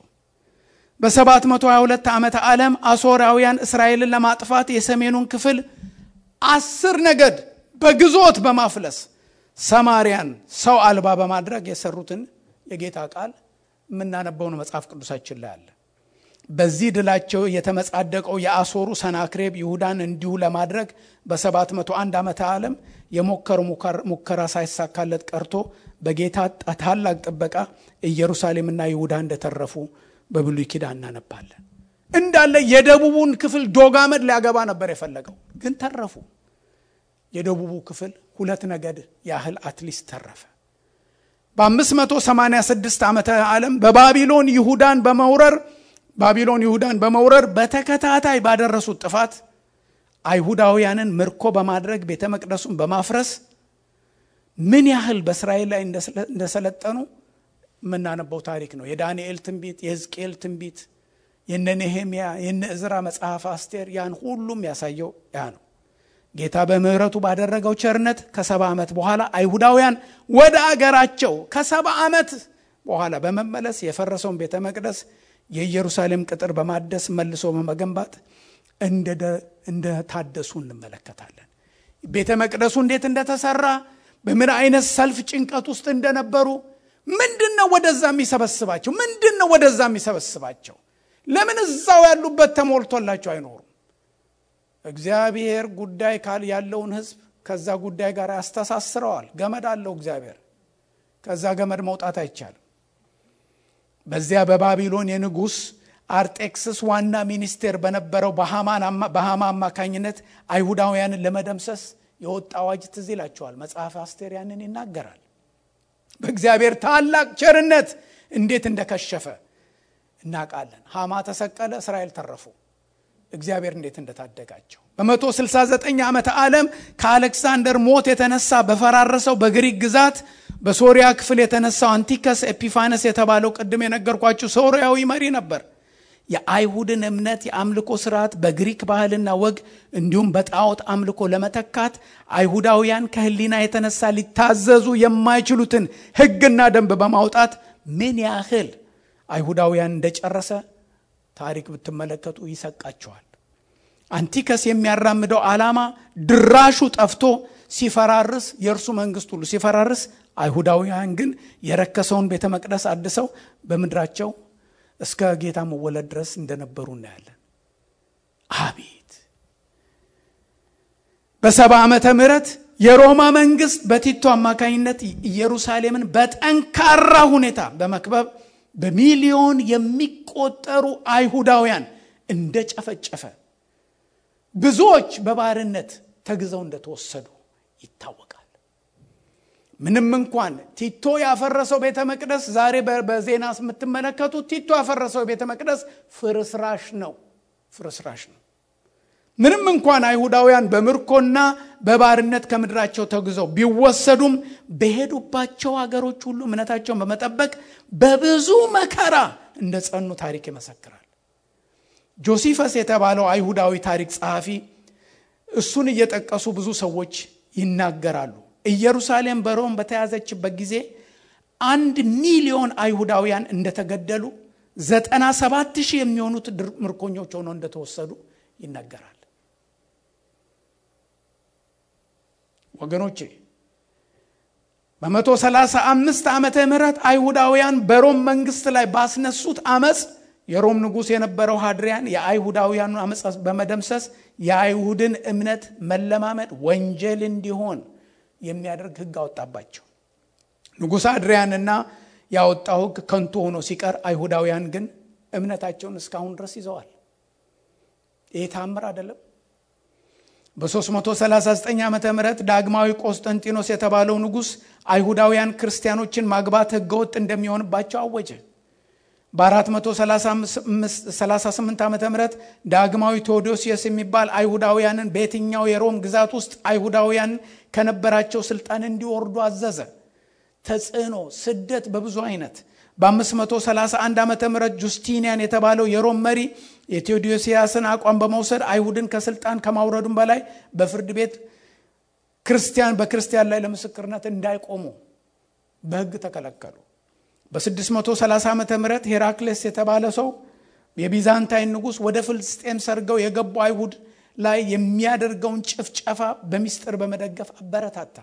በ722 ዓመተ ዓለም አሦራውያን እስራኤልን ለማጥፋት የሰሜኑን ክፍል አስር ነገድ በግዞት በማፍለስ ሰማርያን ሰው አልባ በማድረግ የሰሩትን የጌታ ቃል የምናነበውን መጽሐፍ ቅዱሳችን ላይ አለ። በዚህ ድላቸው የተመጻደቀው የአሦሩ ሰናክሬብ ይሁዳን እንዲሁ ለማድረግ በ701 ዓመተ ዓለም የሞከሩ ሙከራ ሳይሳካለት ቀርቶ በጌታ ታላቅ ጥበቃ ኢየሩሳሌምና ይሁዳ እንደተረፉ በብሉይ ኪዳን እናነባለን። እንዳለ የደቡቡን ክፍል ዶጋመድ ሊያገባ ነበር የፈለገው፣ ግን ተረፉ። የደቡቡ ክፍል ሁለት ነገድ ያህል አትሊስት ተረፈ። በ586 ዓመተ ዓለም በባቢሎን ይሁዳን በመውረር ባቢሎን ይሁዳን በመውረር በተከታታይ ባደረሱት ጥፋት አይሁዳውያንን ምርኮ በማድረግ ቤተ መቅደሱን በማፍረስ ምን ያህል በእስራኤል ላይ እንደሰለጠኑ የምናነበው ታሪክ ነው። የዳንኤል ትንቢት፣ የሕዝቅኤል ትንቢት፣ የነ ኔሄምያ፣ የነ እዝራ መጽሐፍ አስቴር ያን ሁሉም ያሳየው ያ ነው። ጌታ በምሕረቱ ባደረገው ቸርነት ከሰባ ዓመት በኋላ አይሁዳውያን ወደ አገራቸው ከሰባ ዓመት በኋላ በመመለስ የፈረሰውን ቤተ መቅደስ የኢየሩሳሌም ቅጥር በማደስ መልሶ በመገንባት እንደታደሱ እንመለከታለን። ቤተ መቅደሱ እንዴት እንደተሰራ በምን አይነት ሰልፍ ጭንቀት ውስጥ እንደነበሩ ምንድን ነው ወደዛ የሚሰበስባቸው? ምንድን ነው ወደዛ የሚሰበስባቸው? ለምን እዛው ያሉበት ተሞልቶላቸው አይኖሩም? እግዚአብሔር ጉዳይ ካል ያለውን ሕዝብ ከዛ ጉዳይ ጋር ያስተሳስረዋል። ገመድ አለው እግዚአብሔር። ከዛ ገመድ መውጣት አይቻልም። በዚያ በባቢሎን የንጉሥ አርጤክስስ ዋና ሚኒስቴር በነበረው በሃማ አማካኝነት አይሁዳውያንን ለመደምሰስ የወጣ አዋጅ ትዝ ይላቸዋል። መጽሐፍ አስቴር ያንን ይናገራል። በእግዚአብሔር ታላቅ ቸርነት እንዴት እንደከሸፈ እናውቃለን። ሃማ ተሰቀለ፣ እስራኤል ተረፉ። እግዚአብሔር እንዴት እንደታደጋቸው በመቶ 69 ዓመተ ዓለም ከአሌክሳንደር ሞት የተነሳ በፈራረሰው በግሪክ ግዛት በሶሪያ ክፍል የተነሳው አንቲከስ ኤፒፋነስ የተባለው ቅድም የነገርኳችሁ ሶሪያዊ መሪ ነበር። የአይሁድን እምነት የአምልኮ ስርዓት በግሪክ ባህልና ወግ እንዲሁም በጣዖት አምልኮ ለመተካት አይሁዳውያን ከህሊና የተነሳ ሊታዘዙ የማይችሉትን ሕግና ደንብ በማውጣት ምን ያህል አይሁዳውያን እንደጨረሰ ታሪክ ብትመለከቱ ይሰቃቸዋል። አንቲከስ የሚያራምደው ዓላማ ድራሹ ጠፍቶ ሲፈራርስ የእርሱ መንግስት ሁሉ ሲፈራርስ፣ አይሁዳውያን ግን የረከሰውን ቤተ መቅደስ አድሰው በምድራቸው እስከ ጌታ መወለድ ድረስ እንደነበሩ እናያለን። አቤት በሰባ ዓመተ ምህረት የሮማ መንግስት በቲቶ አማካኝነት ኢየሩሳሌምን በጠንካራ ሁኔታ በመክበብ በሚሊዮን የሚቆጠሩ አይሁዳውያን እንደጨፈጨፈ ብዙዎች በባርነት ተግዘው እንደተወሰዱ ይታወቃል። ምንም እንኳን ቲቶ ያፈረሰው ቤተ መቅደስ ዛሬ በዜና የምትመለከቱት ቲቶ ያፈረሰው ቤተ መቅደስ ፍርስራሽ ነው፣ ፍርስራሽ ነው። ምንም እንኳን አይሁዳውያን በምርኮና በባርነት ከምድራቸው ተግዘው ቢወሰዱም በሄዱባቸው ሀገሮች ሁሉ እምነታቸውን በመጠበቅ በብዙ መከራ እንደ ጸኑ ታሪክ ይመሰክራል። ጆሲፈስ የተባለው አይሁዳዊ ታሪክ ጸሐፊ እሱን እየጠቀሱ ብዙ ሰዎች ይናገራሉ። ኢየሩሳሌም በሮም በተያዘችበት ጊዜ አንድ ሚሊዮን አይሁዳውያን እንደተገደሉ ዘጠና ሰባት ሺህ የሚሆኑት ምርኮኞች ሆነው እንደተወሰዱ ይነገራል። ወገኖቼ በመቶ ሰላሳ አምስት ዓመተ ምህረት አይሁዳውያን በሮም መንግስት ላይ ባስነሱት አመፅ የሮም ንጉሥ የነበረው ሃድሪያን የአይሁዳውያኑ አመፅ በመደምሰስ የአይሁድን እምነት መለማመድ ወንጀል እንዲሆን የሚያደርግ ሕግ አወጣባቸው። ንጉሥ አድሪያንና ያወጣው ሕግ ከንቱ ሆኖ ሲቀር አይሁዳውያን ግን እምነታቸውን እስካሁን ድረስ ይዘዋል። ይህ ታምር አይደለም። በ339 ዓ ም ዳግማዊ ቆስጠንጢኖስ የተባለው ንጉሥ አይሁዳውያን ክርስቲያኖችን ማግባት ሕገወጥ እንደሚሆንባቸው አወጀ። በ438 ዓ ም ዳግማዊ ቴዎዶሲየስ የሚባል አይሁዳውያንን በየትኛው የሮም ግዛት ውስጥ አይሁዳውያን ከነበራቸው ስልጣን እንዲወርዱ አዘዘ። ተጽዕኖ፣ ስደት በብዙ አይነት በ531 ዓ ም ጁስቲኒያን የተባለው የሮም መሪ የቴዎዶሲያስን አቋም በመውሰድ አይሁድን ከስልጣን ከማውረዱም በላይ በፍርድ ቤት ክርስቲያን በክርስቲያን ላይ ለምስክርነት እንዳይቆሙ በሕግ ተከለከሉ። በ630 ዓ ም ሄራክሌስ የተባለ ሰው የቢዛንታይን ንጉሥ ወደ ፍልስጤም ሰርገው የገቡ አይሁድ ላይ የሚያደርገውን ጭፍጨፋ በሚስጥር በመደገፍ አበረታታ።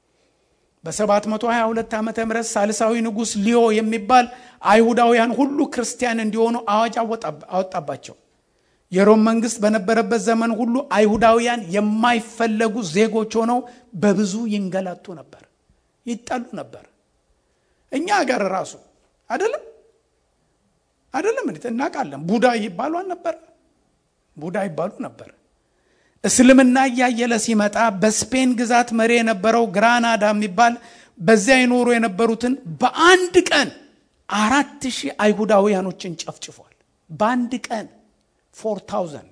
በ722 ዓ ም ሳልሳዊ ንጉሥ ሊዮ የሚባል አይሁዳውያን ሁሉ ክርስቲያን እንዲሆኑ አዋጅ አወጣባቸው። የሮም መንግስት በነበረበት ዘመን ሁሉ አይሁዳውያን የማይፈለጉ ዜጎች ሆነው በብዙ ይንገላቱ ነበር፣ ይጠሉ ነበር። እኛ ሀገር ራሱ አይደለም አይደለም እንዴት እናውቃለን። ቡዳ ይባሉ አልነበር? ቡዳ ይባሉ ነበር። እስልምና እያየለ ሲመጣ በስፔን ግዛት መሪ የነበረው ግራናዳ የሚባል በዚያ ይኖሩ የነበሩትን በአንድ ቀን አራት ሺህ አይሁዳውያኖችን ጨፍጭፏል። በአንድ ቀን ፎር ታውዘንድ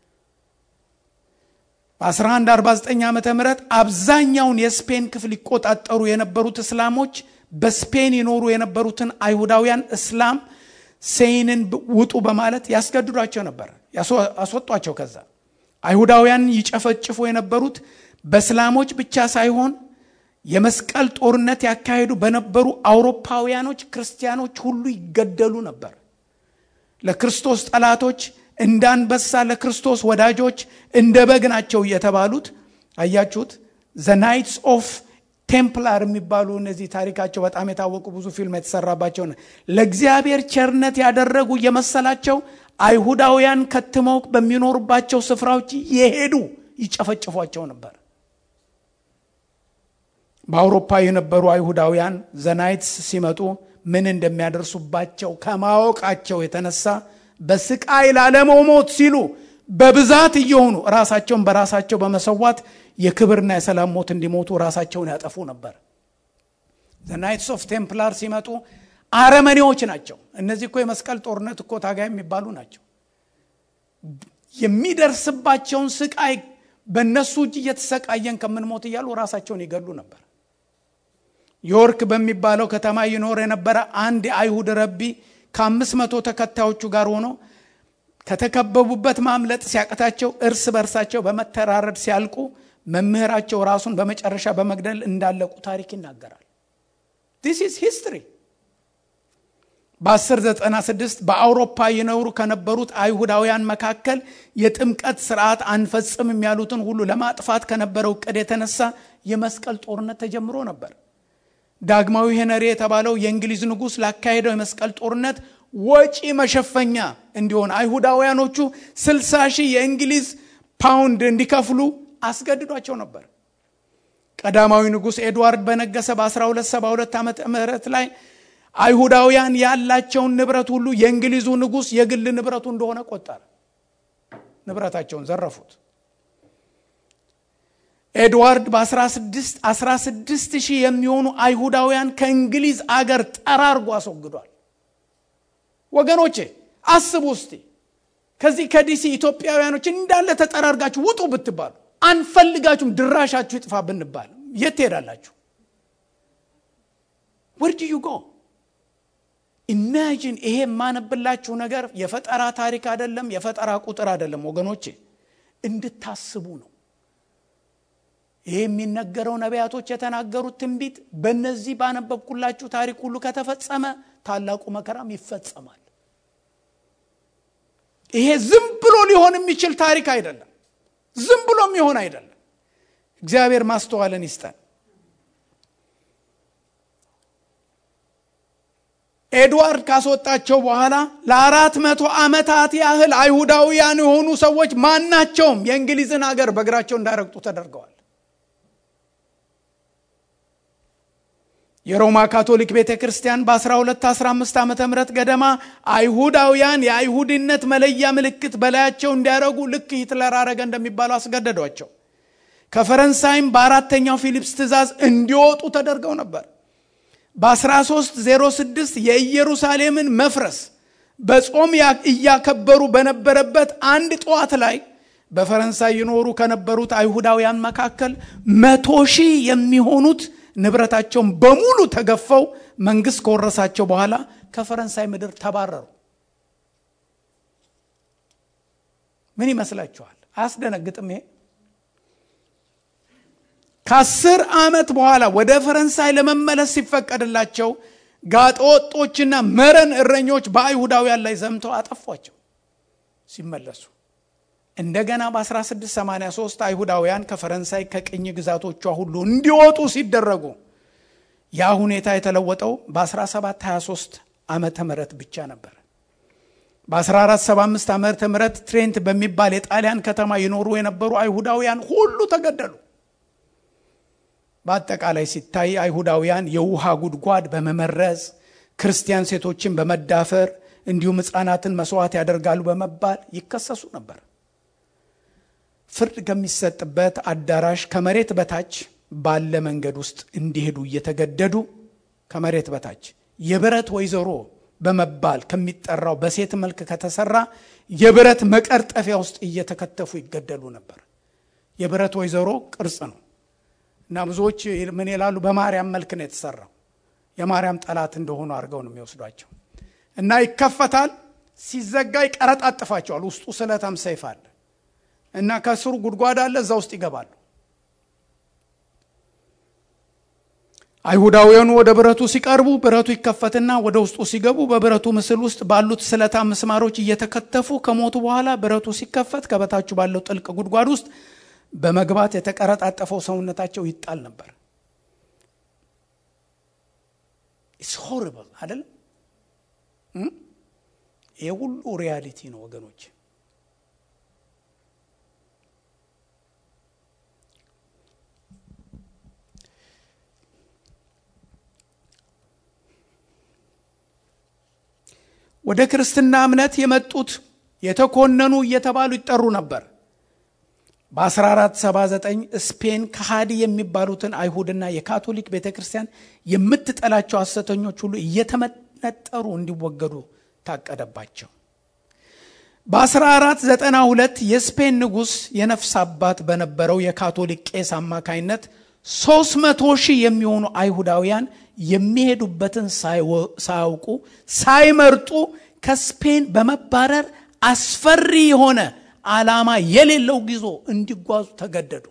በ1149 ዓ ም አብዛኛውን የስፔን ክፍል ይቆጣጠሩ የነበሩት እስላሞች በስፔን ይኖሩ የነበሩትን አይሁዳውያን እስላም ሴይንን ውጡ በማለት ያስገድዷቸው ነበር፣ ያስወጧቸው። ከዛ አይሁዳውያን ይጨፈጭፉ የነበሩት በእስላሞች ብቻ ሳይሆን የመስቀል ጦርነት ያካሄዱ በነበሩ አውሮፓውያኖች ክርስቲያኖች ሁሉ ይገደሉ ነበር። ለክርስቶስ ጠላቶች እንደ አንበሳ፣ ለክርስቶስ ወዳጆች እንደ በግ ናቸው እየተባሉት አያችሁት። ዘ ናይትስ ኦፍ ቴምፕላር የሚባሉ እነዚህ ታሪካቸው በጣም የታወቁ ብዙ ፊልም የተሰራባቸው ለእግዚአብሔር ቸርነት ያደረጉ የመሰላቸው አይሁዳውያን ከትመው በሚኖሩባቸው ስፍራዎች የሄዱ ይጨፈጭፏቸው ነበር። በአውሮፓ የነበሩ አይሁዳውያን ዘናይትስ ሲመጡ ምን እንደሚያደርሱባቸው ከማወቃቸው የተነሳ በስቃይ ላለመሞት ሲሉ በብዛት እየሆኑ ራሳቸውን በራሳቸው በመሰዋት የክብርና የሰላም ሞት እንዲሞቱ ራሳቸውን ያጠፉ ነበር። ናይትስ ኦፍ ቴምፕላር ሲመጡ አረመኔዎች ናቸው። እነዚህ እኮ የመስቀል ጦርነት እኮ ታጋይ የሚባሉ ናቸው። የሚደርስባቸውን ስቃይ በእነሱ እጅ እየተሰቃየን ከምንሞት እያሉ ራሳቸውን ይገሉ ነበር። ዮርክ በሚባለው ከተማ ይኖር የነበረ አንድ የአይሁድ ረቢ ከአምስት መቶ ተከታዮቹ ጋር ሆኖ ከተከበቡበት ማምለጥ ሲያቅታቸው እርስ በርሳቸው በመተራረድ ሲያልቁ መምህራቸው ራሱን በመጨረሻ በመግደል እንዳለቁ ታሪክ ይናገራል። ዲስ ኢዝ ሂስትሪ። በ1096 በአውሮፓ ይኖሩ ከነበሩት አይሁዳውያን መካከል የጥምቀት ስርዓት አንፈጽምም ያሉትን ሁሉ ለማጥፋት ከነበረው እቅድ የተነሳ የመስቀል ጦርነት ተጀምሮ ነበር። ዳግማዊ ሄነሪ የተባለው የእንግሊዝ ንጉሥ ላካሄደው የመስቀል ጦርነት ወጪ መሸፈኛ እንዲሆን አይሁዳውያኖቹ 60 ሺህ የእንግሊዝ ፓውንድ እንዲከፍሉ አስገድዷቸው ነበር። ቀዳማዊ ንጉሥ ኤድዋርድ በነገሰ በ1272 ዓመተ ምህረት ላይ አይሁዳውያን ያላቸውን ንብረት ሁሉ የእንግሊዙ ንጉሥ የግል ንብረቱ እንደሆነ ቆጠረ። ንብረታቸውን ዘረፉት። ኤድዋርድ በ16 16 ሺህ የሚሆኑ አይሁዳውያን ከእንግሊዝ አገር ጠራርጎ አስወግዷል። ወገኖቼ አስቡ እስቲ ከዚህ ከዲሲ ኢትዮጵያውያኖች እንዳለ ተጠራርጋችሁ ውጡ ብትባሉ አንፈልጋችሁም፣ ድራሻችሁ ይጥፋ ብንባል የት ትሄዳላችሁ? ወርድ ዩ ጎ ኢማጂን። ይሄ የማነብላችሁ ነገር የፈጠራ ታሪክ አይደለም፣ የፈጠራ ቁጥር አይደለም ወገኖቼ፣ እንድታስቡ ነው። ይሄ የሚነገረው ነቢያቶች የተናገሩት ትንቢት በእነዚህ ባነበብኩላችሁ ታሪክ ሁሉ ከተፈጸመ ታላቁ መከራም ይፈጸማል። ይሄ ዝም ብሎ ሊሆን የሚችል ታሪክ አይደለም። ዝም ብሎ የሚሆን አይደለም። እግዚአብሔር ማስተዋልን ይስጠን። ኤድዋርድ ካስወጣቸው በኋላ ለአራት መቶ ዓመታት ያህል አይሁዳውያን የሆኑ ሰዎች ማናቸውም የእንግሊዝን ሀገር በእግራቸው እንዳረግጡ ተደርገዋል። የሮማ ካቶሊክ ቤተ ክርስቲያን በ1215 ዓ ም ገደማ አይሁዳውያን የአይሁድነት መለያ ምልክት በላያቸው እንዲያደረጉ ልክ ሂትለር አረገ እንደሚባለው አስገደዷቸው። ከፈረንሳይም በአራተኛው ፊሊፕስ ትእዛዝ እንዲወጡ ተደርገው ነበር። በ1306 የኢየሩሳሌምን መፍረስ በጾም እያከበሩ በነበረበት አንድ ጠዋት ላይ በፈረንሳይ ይኖሩ ከነበሩት አይሁዳውያን መካከል መቶ ሺህ የሚሆኑት ንብረታቸውን በሙሉ ተገፈው መንግስት ከወረሳቸው በኋላ ከፈረንሳይ ምድር ተባረሩ። ምን ይመስላችኋል? አያስደነግጥም? ይሄ ከአስር ዓመት በኋላ ወደ ፈረንሳይ ለመመለስ ሲፈቀድላቸው ጋጠወጦችና መረን እረኞች በአይሁዳውያን ላይ ዘምተው አጠፏቸው ሲመለሱ እንደገና በ1683 አይሁዳውያን ከፈረንሳይ ከቅኝ ግዛቶቿ ሁሉ እንዲወጡ ሲደረጉ ያ ሁኔታ የተለወጠው በ1723 ዓመተ ምህረት ብቻ ነበር። በ1475 ዓመተ ምህረት ትሬንት በሚባል የጣሊያን ከተማ ይኖሩ የነበሩ አይሁዳውያን ሁሉ ተገደሉ። በአጠቃላይ ሲታይ አይሁዳውያን የውሃ ጉድጓድ በመመረዝ ክርስቲያን ሴቶችን በመዳፈር እንዲሁም ሕፃናትን መስዋዕት ያደርጋሉ በመባል ይከሰሱ ነበር። ፍርድ ከሚሰጥበት አዳራሽ ከመሬት በታች ባለ መንገድ ውስጥ እንዲሄዱ እየተገደዱ ከመሬት በታች የብረት ወይዘሮ በመባል ከሚጠራው በሴት መልክ ከተሰራ የብረት መቀርጠፊያ ውስጥ እየተከተፉ ይገደሉ ነበር። የብረት ወይዘሮ ቅርጽ ነው እና ብዙዎች ምን ይላሉ? በማርያም መልክ ነው የተሰራው። የማርያም ጠላት እንደሆኑ አድርገው ነው የሚወስዷቸው እና ይከፈታል። ሲዘጋ ይቀረጣጥፋቸዋል። ውስጡ ስለታም ሰይፍ አለ እና ከስሩ ጉድጓድ አለ። እዛ ውስጥ ይገባሉ። አይሁዳውያኑ ወደ ብረቱ ሲቀርቡ ብረቱ ይከፈትና ወደ ውስጡ ሲገቡ በብረቱ ምስል ውስጥ ባሉት ስለታም ምስማሮች እየተከተፉ ከሞቱ በኋላ ብረቱ ሲከፈት ከበታችሁ ባለው ጥልቅ ጉድጓድ ውስጥ በመግባት የተቀረጣጠፈው ሰውነታቸው ይጣል ነበር። ኢትስ ሆሪብል አይደለም? ይህ ሁሉ ሪያሊቲ ነው ወገኖች። ወደ ክርስትና እምነት የመጡት የተኮነኑ እየተባሉ ይጠሩ ነበር። በ1479 ስፔን ከሃዲ የሚባሉትን አይሁድና የካቶሊክ ቤተ ክርስቲያን የምትጠላቸው ሐሰተኞች ሁሉ እየተመነጠሩ እንዲወገዱ ታቀደባቸው። በ1492 የስፔን ንጉሥ የነፍስ አባት በነበረው የካቶሊክ ቄስ አማካይነት 300 ሺህ የሚሆኑ አይሁዳውያን የሚሄዱበትን ሳያውቁ ሳይመርጡ ከስፔን በመባረር አስፈሪ የሆነ ዓላማ የሌለው ጉዞ እንዲጓዙ ተገደዱ።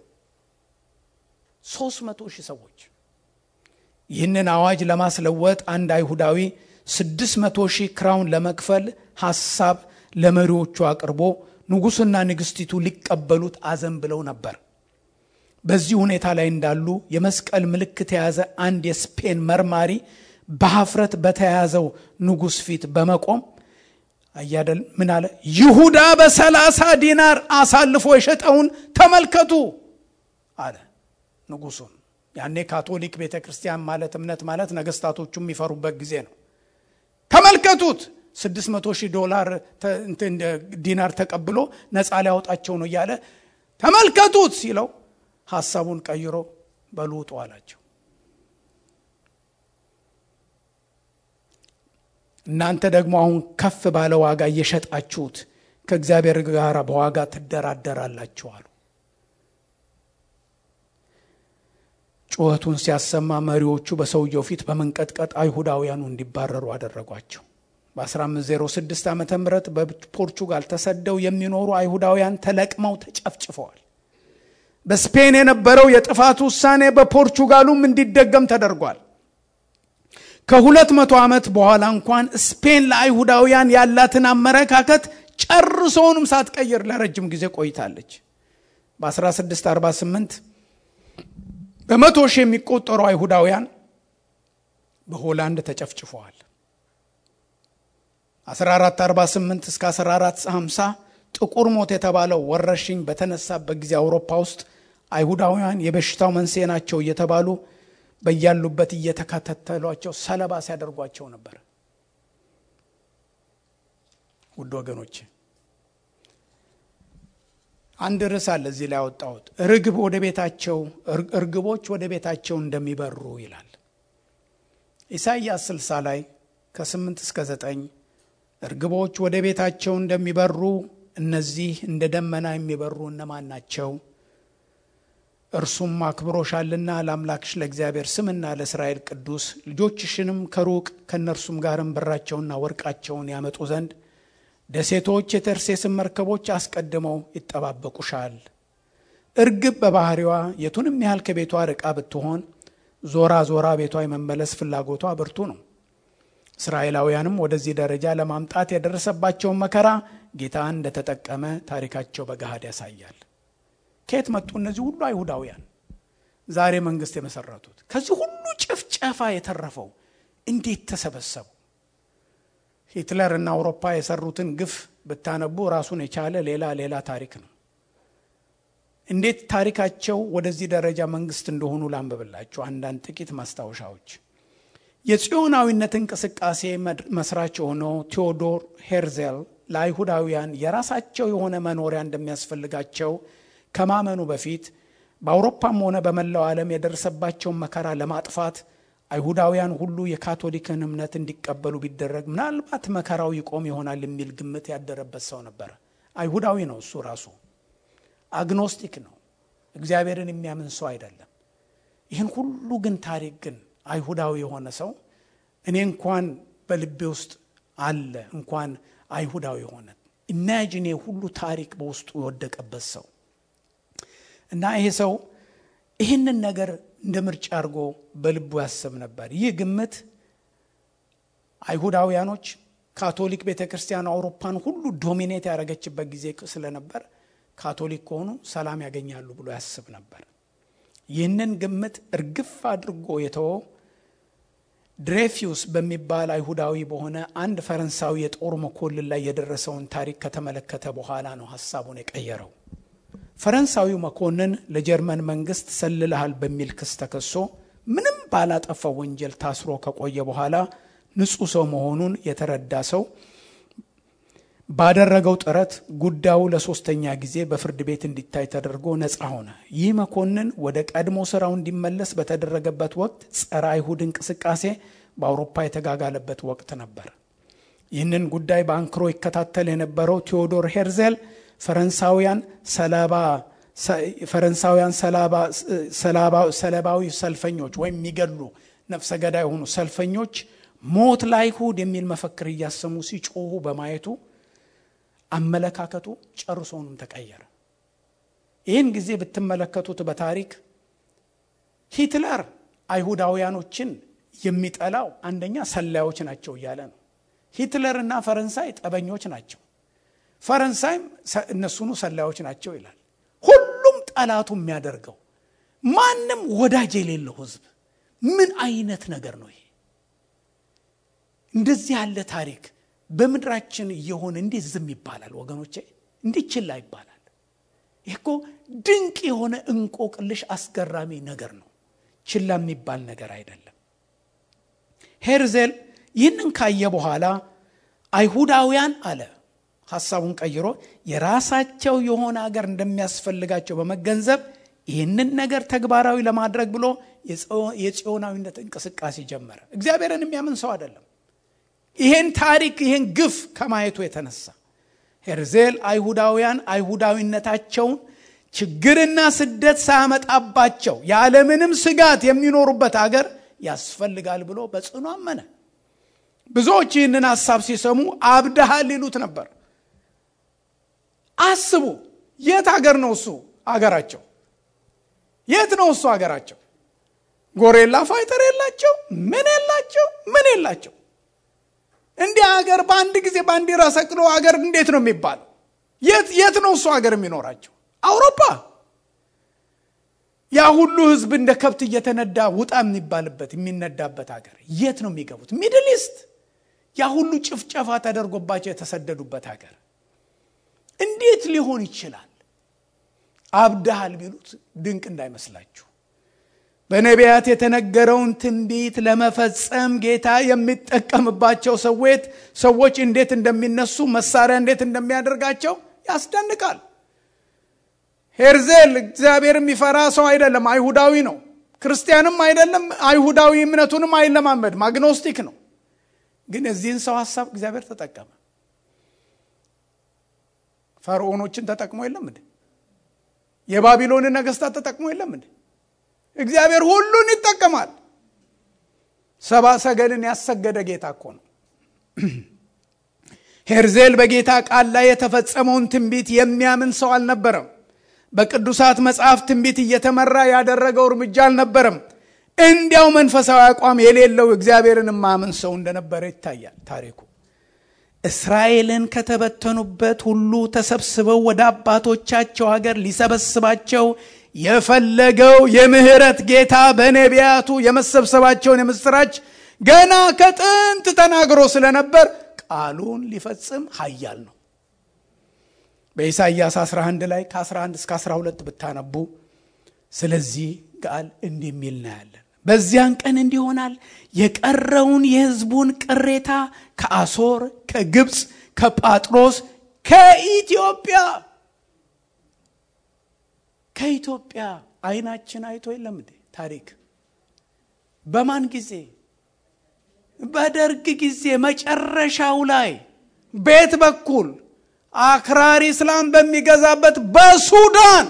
300 ሺህ ሰዎች። ይህንን አዋጅ ለማስለወጥ አንድ አይሁዳዊ 600 ሺህ ክራውን ለመክፈል ሐሳብ ለመሪዎቹ አቅርቦ ንጉሥና ንግሥቲቱ ሊቀበሉት አዘን ብለው ነበር። በዚህ ሁኔታ ላይ እንዳሉ የመስቀል ምልክት የያዘ አንድ የስፔን መርማሪ በሀፍረት በተያያዘው ንጉሥ ፊት በመቆም አያደል ምን አለ? ይሁዳ በሰላሳ ዲናር አሳልፎ የሸጠውን ተመልከቱ አለ ንጉሱን። ያኔ ካቶሊክ ቤተ ክርስቲያን ማለት እምነት ማለት ነገስታቶቹ የሚፈሩበት ጊዜ ነው። ተመልከቱት 600 ሺህ ዶላር ዲናር ተቀብሎ ነፃ ሊያወጣቸው ነው እያለ ተመልከቱት ሲለው ሐሳቡን ቀይሮ በልውጡ አላቸው። እናንተ ደግሞ አሁን ከፍ ባለ ዋጋ እየሸጣችሁት ከእግዚአብሔር ጋር በዋጋ ትደራደራላችሁ አሉ። ጩኸቱን ሲያሰማ መሪዎቹ በሰውየው ፊት በመንቀጥቀጥ አይሁዳውያኑ እንዲባረሩ አደረጓቸው። በ1506 ዓ ም በፖርቹጋል ተሰደው የሚኖሩ አይሁዳውያን ተለቅመው ተጨፍጭፈዋል። በስፔን የነበረው የጥፋት ውሳኔ በፖርቹጋሉም እንዲደገም ተደርጓል። ከሁለት መቶ ዓመት በኋላ እንኳን ስፔን ለአይሁዳውያን ያላትን አመለካከት ጨርሶውንም ሳትቀይር ለረጅም ጊዜ ቆይታለች። በ1648 በመቶ ሺህ የሚቆጠሩ አይሁዳውያን በሆላንድ ተጨፍጭፈዋል። 1448 እስከ 1450 ጥቁር ሞት የተባለው ወረርሽኝ በተነሳበት ጊዜ አውሮፓ ውስጥ አይሁዳውያን የበሽታው መንስኤ ናቸው እየተባሉ በያሉበት እየተከታተሏቸው ሰለባ ሲያደርጓቸው ነበር። ውድ ወገኖች አንድ ርዕስ አለ እዚህ ላይ ያወጣሁት ርግብ ወደ ቤታቸው እርግቦች ወደ ቤታቸው እንደሚበሩ ይላል። ኢሳይያስ 60 ላይ ከ8 እስከ 9 እርግቦች ወደ ቤታቸው እንደሚበሩ እነዚህ እንደ ደመና የሚበሩ እነማን ናቸው? እርሱም አክብሮሻልና ለአምላክሽ ለእግዚአብሔር ስምና ለእስራኤል ቅዱስ ልጆችሽንም ከሩቅ ከእነርሱም ጋርም ብራቸውና ወርቃቸውን ያመጡ ዘንድ ደሴቶች የተርሴስን መርከቦች አስቀድመው ይጠባበቁሻል። እርግብ በባህሪዋ የቱንም ያህል ከቤቷ ርቃ ብትሆን ዞራ ዞራ ቤቷ የመመለስ ፍላጎቷ ብርቱ ነው። እስራኤላውያንም ወደዚህ ደረጃ ለማምጣት የደረሰባቸውን መከራ ጌታ እንደተጠቀመ ታሪካቸው በገሃድ ያሳያል። ከየት መጡ እነዚህ ሁሉ አይሁዳውያን ዛሬ መንግስት የመሰረቱት? ከዚህ ሁሉ ጭፍጨፋ የተረፈው እንዴት ተሰበሰቡ? ሂትለር እና አውሮፓ የሰሩትን ግፍ ብታነቡ ራሱን የቻለ ሌላ ሌላ ታሪክ ነው። እንዴት ታሪካቸው ወደዚህ ደረጃ መንግስት እንደሆኑ ላንብብላችሁ አንዳንድ ጥቂት ማስታወሻዎች። የጽዮናዊነት እንቅስቃሴ መስራች የሆነው ቴዎዶር ሄርዜል ለአይሁዳውያን የራሳቸው የሆነ መኖሪያ እንደሚያስፈልጋቸው ከማመኑ በፊት በአውሮፓም ሆነ በመላው ዓለም የደረሰባቸውን መከራ ለማጥፋት አይሁዳውያን ሁሉ የካቶሊክን እምነት እንዲቀበሉ ቢደረግ ምናልባት መከራው ይቆም ይሆናል የሚል ግምት ያደረበት ሰው ነበረ። አይሁዳዊ ነው እሱ ራሱ አግኖስቲክ ነው። እግዚአብሔርን የሚያምን ሰው አይደለም። ይህን ሁሉ ግን ታሪክ ግን አይሁዳዊ የሆነ ሰው እኔ እንኳን በልቤ ውስጥ አለ እንኳን አይሁዳዊ የሆነ ኢማጂኔ ሁሉ ታሪክ በውስጡ የወደቀበት ሰው እና ይሄ ሰው ይህንን ነገር እንደ ምርጫ አድርጎ በልቡ ያስብ ነበር። ይህ ግምት አይሁዳውያኖች ካቶሊክ ቤተ ክርስቲያን አውሮፓን ሁሉ ዶሚኔት ያደረገችበት ጊዜ ስለነበር ካቶሊክ ከሆኑ ሰላም ያገኛሉ ብሎ ያስብ ነበር። ይህንን ግምት እርግፍ አድርጎ የተወው ድሬፊዩስ በሚባል አይሁዳዊ በሆነ አንድ ፈረንሳዊ የጦር መኮንን ላይ የደረሰውን ታሪክ ከተመለከተ በኋላ ነው ሀሳቡን የቀየረው። ፈረንሳዊው መኮንን ለጀርመን መንግስት ሰልልሃል በሚል ክስ ተከሶ ምንም ባላጠፋው ወንጀል ታስሮ ከቆየ በኋላ ንጹሕ ሰው መሆኑን የተረዳ ሰው ባደረገው ጥረት ጉዳዩ ለሶስተኛ ጊዜ በፍርድ ቤት እንዲታይ ተደርጎ ነፃ ሆነ። ይህ መኮንን ወደ ቀድሞ ስራው እንዲመለስ በተደረገበት ወቅት ጸረ አይሁድ እንቅስቃሴ በአውሮፓ የተጋጋለበት ወቅት ነበር። ይህንን ጉዳይ በአንክሮ ይከታተል የነበረው ቴዎዶር ሄርዜል ፈረንሳውያን ሰለባ ፈረንሳውያን ሰለባዊ ሰልፈኞች ወይም የሚገሉ ነፍሰ ገዳይ የሆኑ ሰልፈኞች ሞት ለአይሁድ የሚል መፈክር እያሰሙ ሲጮሁ በማየቱ አመለካከቱ ጨርሶውንም ተቀየረ። ይህን ጊዜ ብትመለከቱት በታሪክ ሂትለር አይሁዳውያኖችን የሚጠላው አንደኛ ሰላዮች ናቸው እያለ ነው። ሂትለር እና ፈረንሳይ ጠበኞች ናቸው፣ ፈረንሳይም እነሱኑ ሰላዮች ናቸው ይላል። ሁሉም ጠላቱ የሚያደርገው ማንም ወዳጅ የሌለው ህዝብ ምን አይነት ነገር ነው ይሄ? እንደዚህ ያለ ታሪክ በምድራችን እየሆነ እንዴት ዝም ይባላል ወገኖቼ? እንዴት ችላ ይባላል? ይህ እኮ ድንቅ የሆነ እንቆቅልሽ አስገራሚ ነገር ነው። ችላ የሚባል ነገር አይደለም። ሄርዜል ይህንን ካየ በኋላ አይሁዳውያን አለ ሐሳቡን ቀይሮ የራሳቸው የሆነ ሀገር እንደሚያስፈልጋቸው በመገንዘብ ይህንን ነገር ተግባራዊ ለማድረግ ብሎ የጽዮናዊነት እንቅስቃሴ ጀመረ። እግዚአብሔርን የሚያምን ሰው አይደለም። ይሄን ታሪክ ይሄን ግፍ ከማየቱ የተነሳ ሄርዜል አይሁዳውያን አይሁዳዊነታቸውን ችግርና ስደት ሳያመጣባቸው ያለምንም ስጋት የሚኖሩበት አገር ያስፈልጋል ብሎ በጽኑ አመነ። ብዙዎች ይህንን ሐሳብ ሲሰሙ አብድሃል ይሉት ነበር። አስቡ፣ የት አገር ነው እሱ አገራቸው? የት ነው እሱ አገራቸው? ጎሬላ ፋይተር የላቸው፣ ምን የላቸው፣ ምን የላቸው። እንዲህ አገር በአንድ ጊዜ ባንዲራ ሰቅሎ አገር እንዴት ነው የሚባለው? የት የት ነው እሱ አገር የሚኖራቸው? አውሮፓ። ያ ሁሉ ህዝብ እንደ ከብት እየተነዳ ውጣ የሚባልበት የሚነዳበት ሀገር የት ነው የሚገቡት? ሚድል ኢስት። ያ ሁሉ ጭፍጨፋ ተደርጎባቸው የተሰደዱበት ሀገር እንዴት ሊሆን ይችላል? አብድሃል ቢሉት ድንቅ እንዳይመስላችሁ። በነቢያት የተነገረውን ትንቢት ለመፈጸም ጌታ የሚጠቀምባቸው ሰዎች ሰዎች እንዴት እንደሚነሱ መሳሪያ እንዴት እንደሚያደርጋቸው ያስደንቃል። ሄርዜል እግዚአብሔር የሚፈራ ሰው አይደለም፣ አይሁዳዊ ነው። ክርስቲያንም አይደለም፣ አይሁዳዊ እምነቱንም አይለማመድም፣ አግኖስቲክ ነው። ግን የዚህን ሰው ሀሳብ እግዚአብሔር ተጠቀመ። ፈርዖኖችን ተጠቅሞ የለም እንዴ? የባቢሎንን ነገስታት ተጠቅሞ የለም እንዴ? እግዚአብሔር ሁሉን ይጠቀማል። ሰባ ሰገልን ያሰገደ ጌታ እኮ ነው። ሄርዜል በጌታ ቃል ላይ የተፈጸመውን ትንቢት የሚያምን ሰው አልነበረም። በቅዱሳት መጽሐፍ ትንቢት እየተመራ ያደረገው እርምጃ አልነበረም። እንዲያው መንፈሳዊ አቋም የሌለው እግዚአብሔርን ማምን ሰው እንደነበረ ይታያል ታሪኩ። እስራኤልን ከተበተኑበት ሁሉ ተሰብስበው ወደ አባቶቻቸው ሀገር ሊሰበስባቸው የፈለገው የምህረት ጌታ በነቢያቱ የመሰብሰባቸውን የምስራች ገና ከጥንት ተናግሮ ስለነበር ቃሉን ሊፈጽም ኃያል ነው። በኢሳይያስ 11 ላይ ከ11 እስከ 12 ብታነቡ ስለዚህ ቃል እንዲህ የሚል እናያለን። በዚያን ቀን እንዲህ ይሆናል፣ የቀረውን የሕዝቡን ቅሬታ ከአሶር፣ ከግብፅ፣ ከጳጥሮስ፣ ከኢትዮጵያ ከኢትዮጵያ አይናችን አይቶ የለም እንዴ ታሪክ በማን ጊዜ በደርግ ጊዜ መጨረሻው ላይ ቤት በኩል አክራሪ እስላም በሚገዛበት በሱዳን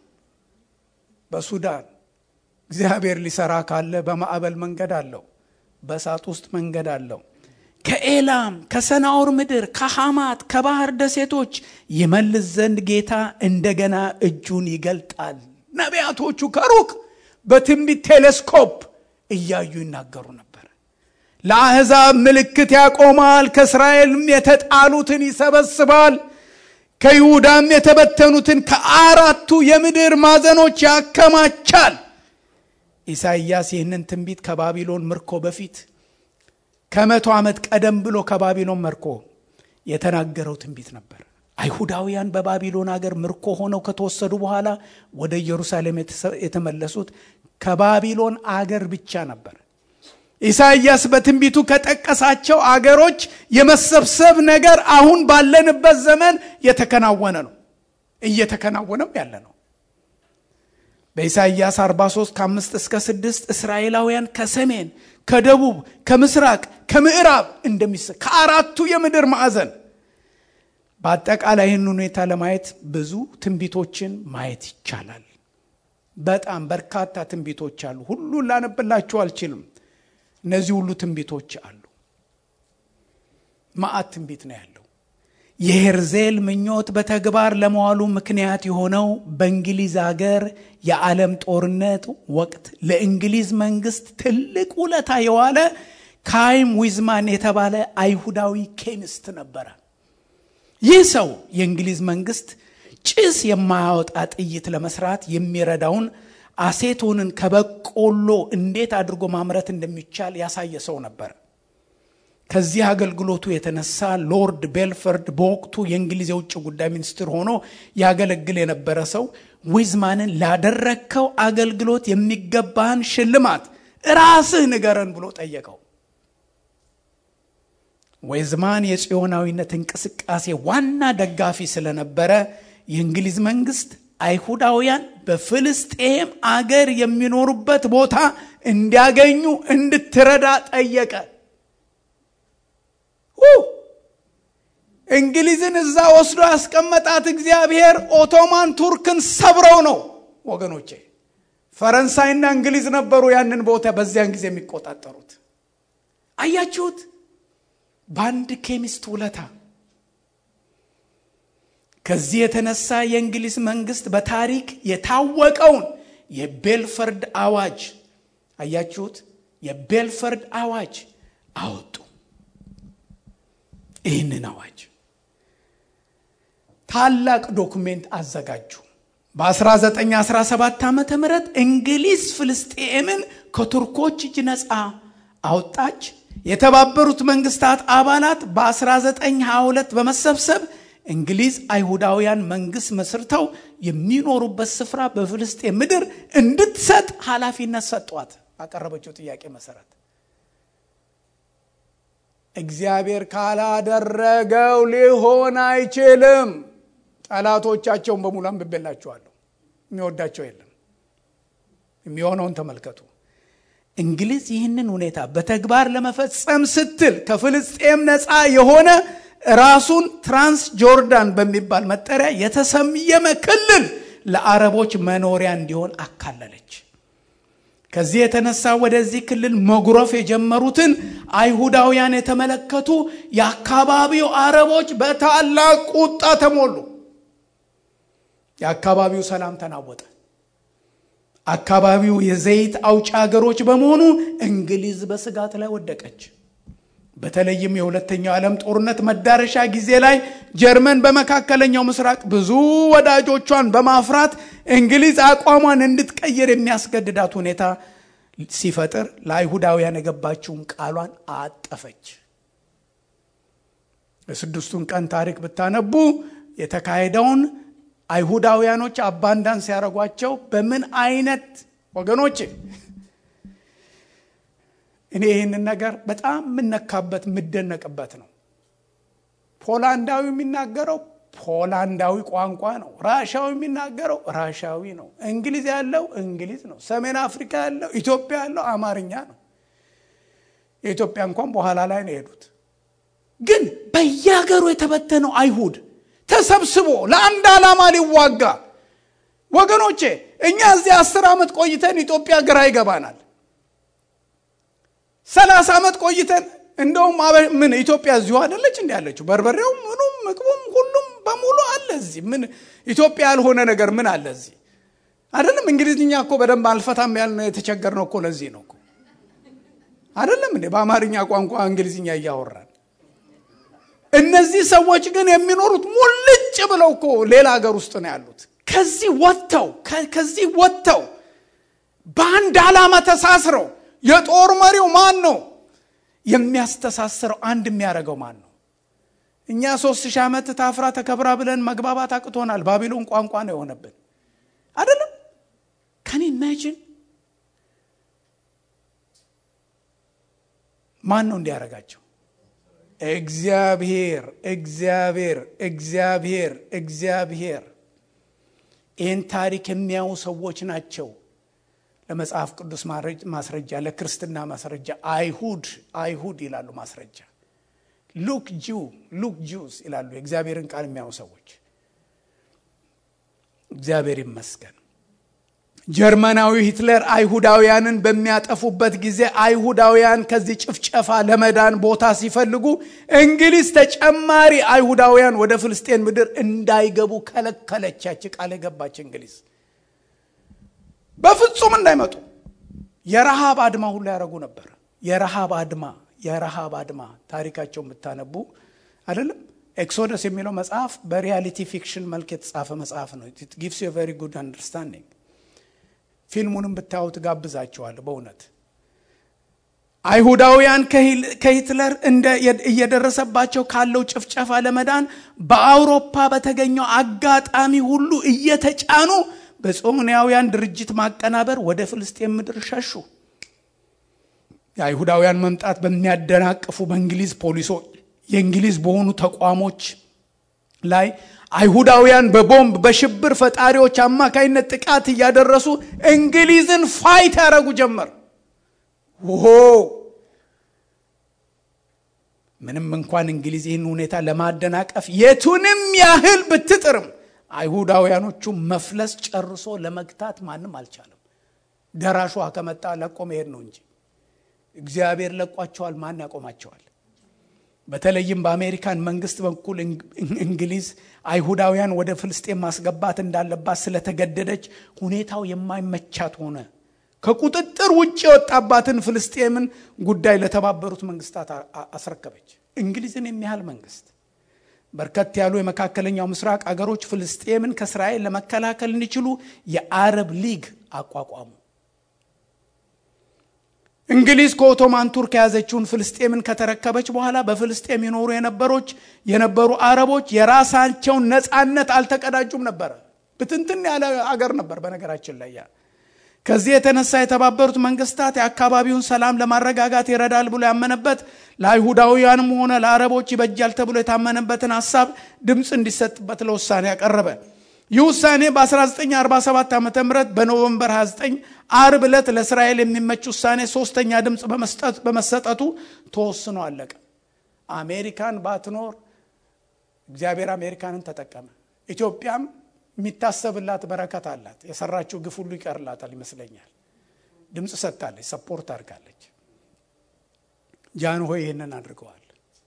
በሱዳን እግዚአብሔር ሊሰራ ካለ በማዕበል መንገድ አለው በእሳት ውስጥ መንገድ አለው ከኤላም ከሰናኦር ምድር ከሐማት ከባህር ደሴቶች ይመልስ ዘንድ ጌታ እንደገና እጁን ይገልጣል ነቢያቶቹ ከሩቅ በትንቢት ቴሌስኮፕ እያዩ ይናገሩ ነበር ለአሕዛብ ምልክት ያቆማል ከእስራኤልም የተጣሉትን ይሰበስባል ከይሁዳም የተበተኑትን ከአራቱ የምድር ማዕዘኖች ያከማቻል ኢሳይያስ ይህንን ትንቢት ከባቢሎን ምርኮ በፊት ከመቶ ዓመት ቀደም ብሎ ከባቢሎን መርኮ የተናገረው ትንቢት ነበር አይሁዳውያን በባቢሎን አገር ምርኮ ሆነው ከተወሰዱ በኋላ ወደ ኢየሩሳሌም የተመለሱት ከባቢሎን አገር ብቻ ነበር ኢሳይያስ በትንቢቱ ከጠቀሳቸው አገሮች የመሰብሰብ ነገር አሁን ባለንበት ዘመን የተከናወነ ነው፣ እየተከናወነም ያለ ነው። በኢሳይያስ 43 ከአምስት እስከ ስድስት እስራኤላውያን ከሰሜን ከደቡብ ከምስራቅ ከምዕራብ እንደሚሰ ከአራቱ የምድር ማዕዘን በአጠቃላይ ይህን ሁኔታ ለማየት ብዙ ትንቢቶችን ማየት ይቻላል። በጣም በርካታ ትንቢቶች አሉ። ሁሉን ላነብላችሁ አልችልም። እነዚህ ሁሉ ትንቢቶች አሉ። መዓት ትንቢት ነው ያለው። የሄርዜል ምኞት በተግባር ለመዋሉ ምክንያት የሆነው በእንግሊዝ ሀገር የዓለም ጦርነት ወቅት ለእንግሊዝ መንግስት ትልቅ ውለታ የዋለ ካይም ዊዝማን የተባለ አይሁዳዊ ኬሚስት ነበረ። ይህ ሰው የእንግሊዝ መንግስት ጭስ የማያወጣ ጥይት ለመስራት የሚረዳውን አሴቶንን ከበቆሎ እንዴት አድርጎ ማምረት እንደሚቻል ያሳየ ሰው ነበር። ከዚህ አገልግሎቱ የተነሳ ሎርድ ቤልፈርድ በወቅቱ የእንግሊዝ የውጭ ጉዳይ ሚኒስትር ሆኖ ያገለግል የነበረ ሰው ዊዝማንን ላደረግከው አገልግሎት የሚገባህን ሽልማት ራስህ ንገረን ብሎ ጠየቀው። ዌዝማን የጽዮናዊነት እንቅስቃሴ ዋና ደጋፊ ስለነበረ የእንግሊዝ መንግስት አይሁዳውያን በፍልስጤም አገር የሚኖሩበት ቦታ እንዲያገኙ እንድትረዳ ጠየቀ። እንግሊዝን እዛ ወስዶ ያስቀመጣት እግዚአብሔር ኦቶማን ቱርክን ሰብረው ነው ወገኖቼ። ፈረንሳይና እንግሊዝ ነበሩ ያንን ቦታ በዚያን ጊዜ የሚቆጣጠሩት። አያችሁት? በአንድ ኬሚስት ውለታ ከዚህ የተነሳ የእንግሊዝ መንግስት በታሪክ የታወቀውን የቤልፈርድ አዋጅ አያችሁት? የቤልፈርድ አዋጅ አወጡ። ይህንን አዋጅ ታላቅ ዶኩሜንት አዘጋጁ። በ1917 ዓ ም እንግሊዝ ፍልስጤምን ከቱርኮች እጅ ነፃ አወጣች። የተባበሩት መንግስታት አባላት በ1922 በመሰብሰብ እንግሊዝ አይሁዳውያን መንግስት መስርተው የሚኖሩበት ስፍራ በፍልስጤን ምድር እንድትሰጥ ኃላፊነት ሰጧት። ባቀረበችው ጥያቄ መሰረት እግዚአብሔር ካላደረገው ሊሆን አይችልም። ጠላቶቻቸውን በሙሉ አንብቤላችኋለሁ። የሚወዳቸው የለም። የሚሆነውን ተመልከቱ። እንግሊዝ ይህንን ሁኔታ በተግባር ለመፈጸም ስትል ከፍልስጤም ነፃ የሆነ ራሱን ትራንስ ጆርዳን በሚባል መጠሪያ የተሰየመ ክልል ለአረቦች መኖሪያ እንዲሆን አካለለች። ከዚህ የተነሳ ወደዚህ ክልል መጉረፍ የጀመሩትን አይሁዳውያን የተመለከቱ የአካባቢው አረቦች በታላቅ ቁጣ ተሞሉ። የአካባቢው ሰላም ተናወጠ። አካባቢው የዘይት አውጭ ሀገሮች በመሆኑ እንግሊዝ በስጋት ላይ ወደቀች። በተለይም የሁለተኛው ዓለም ጦርነት መዳረሻ ጊዜ ላይ ጀርመን በመካከለኛው ምስራቅ ብዙ ወዳጆቿን በማፍራት እንግሊዝ አቋሟን እንድትቀይር የሚያስገድዳት ሁኔታ ሲፈጥር ለአይሁዳውያን የገባችውን ቃሏን አጠፈች። የስድስቱን ቀን ታሪክ ብታነቡ የተካሄደውን አይሁዳውያኖች አባንዳን ሲያደርጓቸው በምን አይነት ወገኖች እኔ ይህንን ነገር በጣም የምነካበት የምደነቅበት ነው። ፖላንዳዊ የሚናገረው ፖላንዳዊ ቋንቋ ነው። ራሻዊ የሚናገረው ራሻዊ ነው። እንግሊዝ ያለው እንግሊዝ ነው። ሰሜን አፍሪካ ያለው ኢትዮጵያ ያለው አማርኛ ነው። የኢትዮጵያ እንኳን በኋላ ላይ ነው የሄዱት። ግን በየሀገሩ የተበተነው አይሁድ ተሰብስቦ ለአንድ ዓላማ ሊዋጋ ወገኖቼ፣ እኛ እዚህ አስር ዓመት ቆይተን ኢትዮጵያ ግራ ይገባናል። ሰላሳ ዓመት ቆይተን እንደውም ምን ኢትዮጵያ እዚሁ አይደለች እንዲ ያለችው በርበሬው ምኑም ምግቡም ሁሉም በሙሉ አለ እዚህ ምን ኢትዮጵያ ያልሆነ ነገር ምን አለ እዚህ አይደለም እንግሊዝኛ እኮ በደንብ አልፈታም ያልን የተቸገርነው እኮ ለዚህ ነው እኮ አይደለም እንዴ በአማርኛ ቋንቋ እንግሊዝኛ እያወራን እነዚህ ሰዎች ግን የሚኖሩት ሙልጭ ብለው እኮ ሌላ ሀገር ውስጥ ነው ያሉት ከዚህ ወጥተው ከዚህ ወጥተው በአንድ ዓላማ ተሳስረው የጦር መሪው ማን ነው የሚያስተሳስረው አንድ የሚያደርገው ማን ነው እኛ ሶስት ሺህ ዓመት ታፍራ ተከብራ ብለን መግባባት አቅቶናል ባቢሎን ቋንቋ ነው የሆነብን አይደለም ከኔ ኢማጂን ማን ነው እንዲያደርጋቸው? እግዚአብሔር እግዚአብሔር እግዚአብሔር እግዚአብሔር። ይህን ታሪክ የሚያዩ ሰዎች ናቸው ለመጽሐፍ ቅዱስ ማስረጃ፣ ለክርስትና ማስረጃ አይሁድ አይሁድ ይላሉ ማስረጃ። ሉክ ጂው ሉክ ጂውስ ይላሉ የእግዚአብሔርን ቃል የሚያዩ ሰዎች። እግዚአብሔር ይመስገን። ጀርመናዊ ሂትለር አይሁዳውያንን በሚያጠፉበት ጊዜ አይሁዳውያን ከዚህ ጭፍጨፋ ለመዳን ቦታ ሲፈልጉ እንግሊዝ ተጨማሪ አይሁዳውያን ወደ ፍልስጤን ምድር እንዳይገቡ ከለከለች። ያች ቃል የገባች እንግሊዝ በፍጹም እንዳይመጡ የረሃብ አድማ ሁሉ ያደረጉ ነበር። የረሃብ አድማ የረሃብ አድማ ታሪካቸው የምታነቡ አይደለም። ኤክሶደስ የሚለው መጽሐፍ በሪያሊቲ ፊክሽን መልክ የተጻፈ መጽሐፍ ነው። ኢት ጊቭስ ዩ ቨሪ ጉድ አንደርስታንዲንግ ፊልሙንም ብታዩት ጋብዛቸዋል። በእውነት አይሁዳውያን ከሂትለር እየደረሰባቸው ካለው ጭፍጨፋ ለመዳን በአውሮፓ በተገኘው አጋጣሚ ሁሉ እየተጫኑ በጾምናውያን ድርጅት ማቀናበር ወደ ፍልስጤን ምድር ሸሹ። የአይሁዳውያን መምጣት በሚያደናቅፉ በእንግሊዝ ፖሊሶች የእንግሊዝ በሆኑ ተቋሞች ላይ አይሁዳውያን በቦምብ በሽብር ፈጣሪዎች አማካይነት ጥቃት እያደረሱ እንግሊዝን ፋይት ያደረጉ ጀመር። ሆ ምንም እንኳን እንግሊዝ ይህን ሁኔታ ለማደናቀፍ የቱንም ያህል ብትጥርም አይሁዳውያኖቹ መፍለስ ጨርሶ ለመግታት ማንም አልቻለም። ደራሿ ከመጣ ለቆ መሄድ ነው እንጂ እግዚአብሔር ለቋቸዋል። ማን ያቆማቸዋል? በተለይም በአሜሪካን መንግስት በኩል እንግሊዝ አይሁዳውያን ወደ ፍልስጤን ማስገባት እንዳለባት ስለተገደደች ሁኔታው የማይመቻት ሆነ። ከቁጥጥር ውጭ የወጣባትን ፍልስጤምን ጉዳይ ለተባበሩት መንግስታት አስረከበች። እንግሊዝን የሚያህል መንግስት በርከት ያሉ የመካከለኛው ምስራቅ አገሮች ፍልስጤምን ከእስራኤል ለመከላከል እንዲችሉ የአረብ ሊግ አቋቋሙ። እንግሊዝ ከኦቶማን ቱርክ የያዘችውን ፍልስጤምን ከተረከበች በኋላ በፍልስጤም ይኖሩ የነበሮች የነበሩ አረቦች የራሳቸውን ነፃነት አልተቀዳጁም ነበረ። ብትንትን ያለ አገር ነበር በነገራችን ላይ ያ ከዚህ የተነሳ የተባበሩት መንግስታት የአካባቢውን ሰላም ለማረጋጋት ይረዳል ብሎ ያመነበት ለአይሁዳውያንም ሆነ ለአረቦች ይበጃል ተብሎ የታመነበትን ሀሳብ ድምፅ እንዲሰጥበት ለውሳኔ ያቀረበ። ይህ ውሳኔ በ1947 ዓ ም በኖቨምበር 29 አርብ ዕለት ለእስራኤል የሚመች ውሳኔ ሶስተኛ ድምፅ በመሰጠቱ ተወስኖ አለቀ። አሜሪካን ባትኖር እግዚአብሔር አሜሪካንን ተጠቀመ። ኢትዮጵያም የሚታሰብላት በረከት አላት። የሰራችው ግፍ ሁሉ ይቀርላታል ይመስለኛል። ድምፅ ሰጥታለች፣ ሰፖርት አድርጋለች። ጃንሆይ ይህንን አድርገዋል።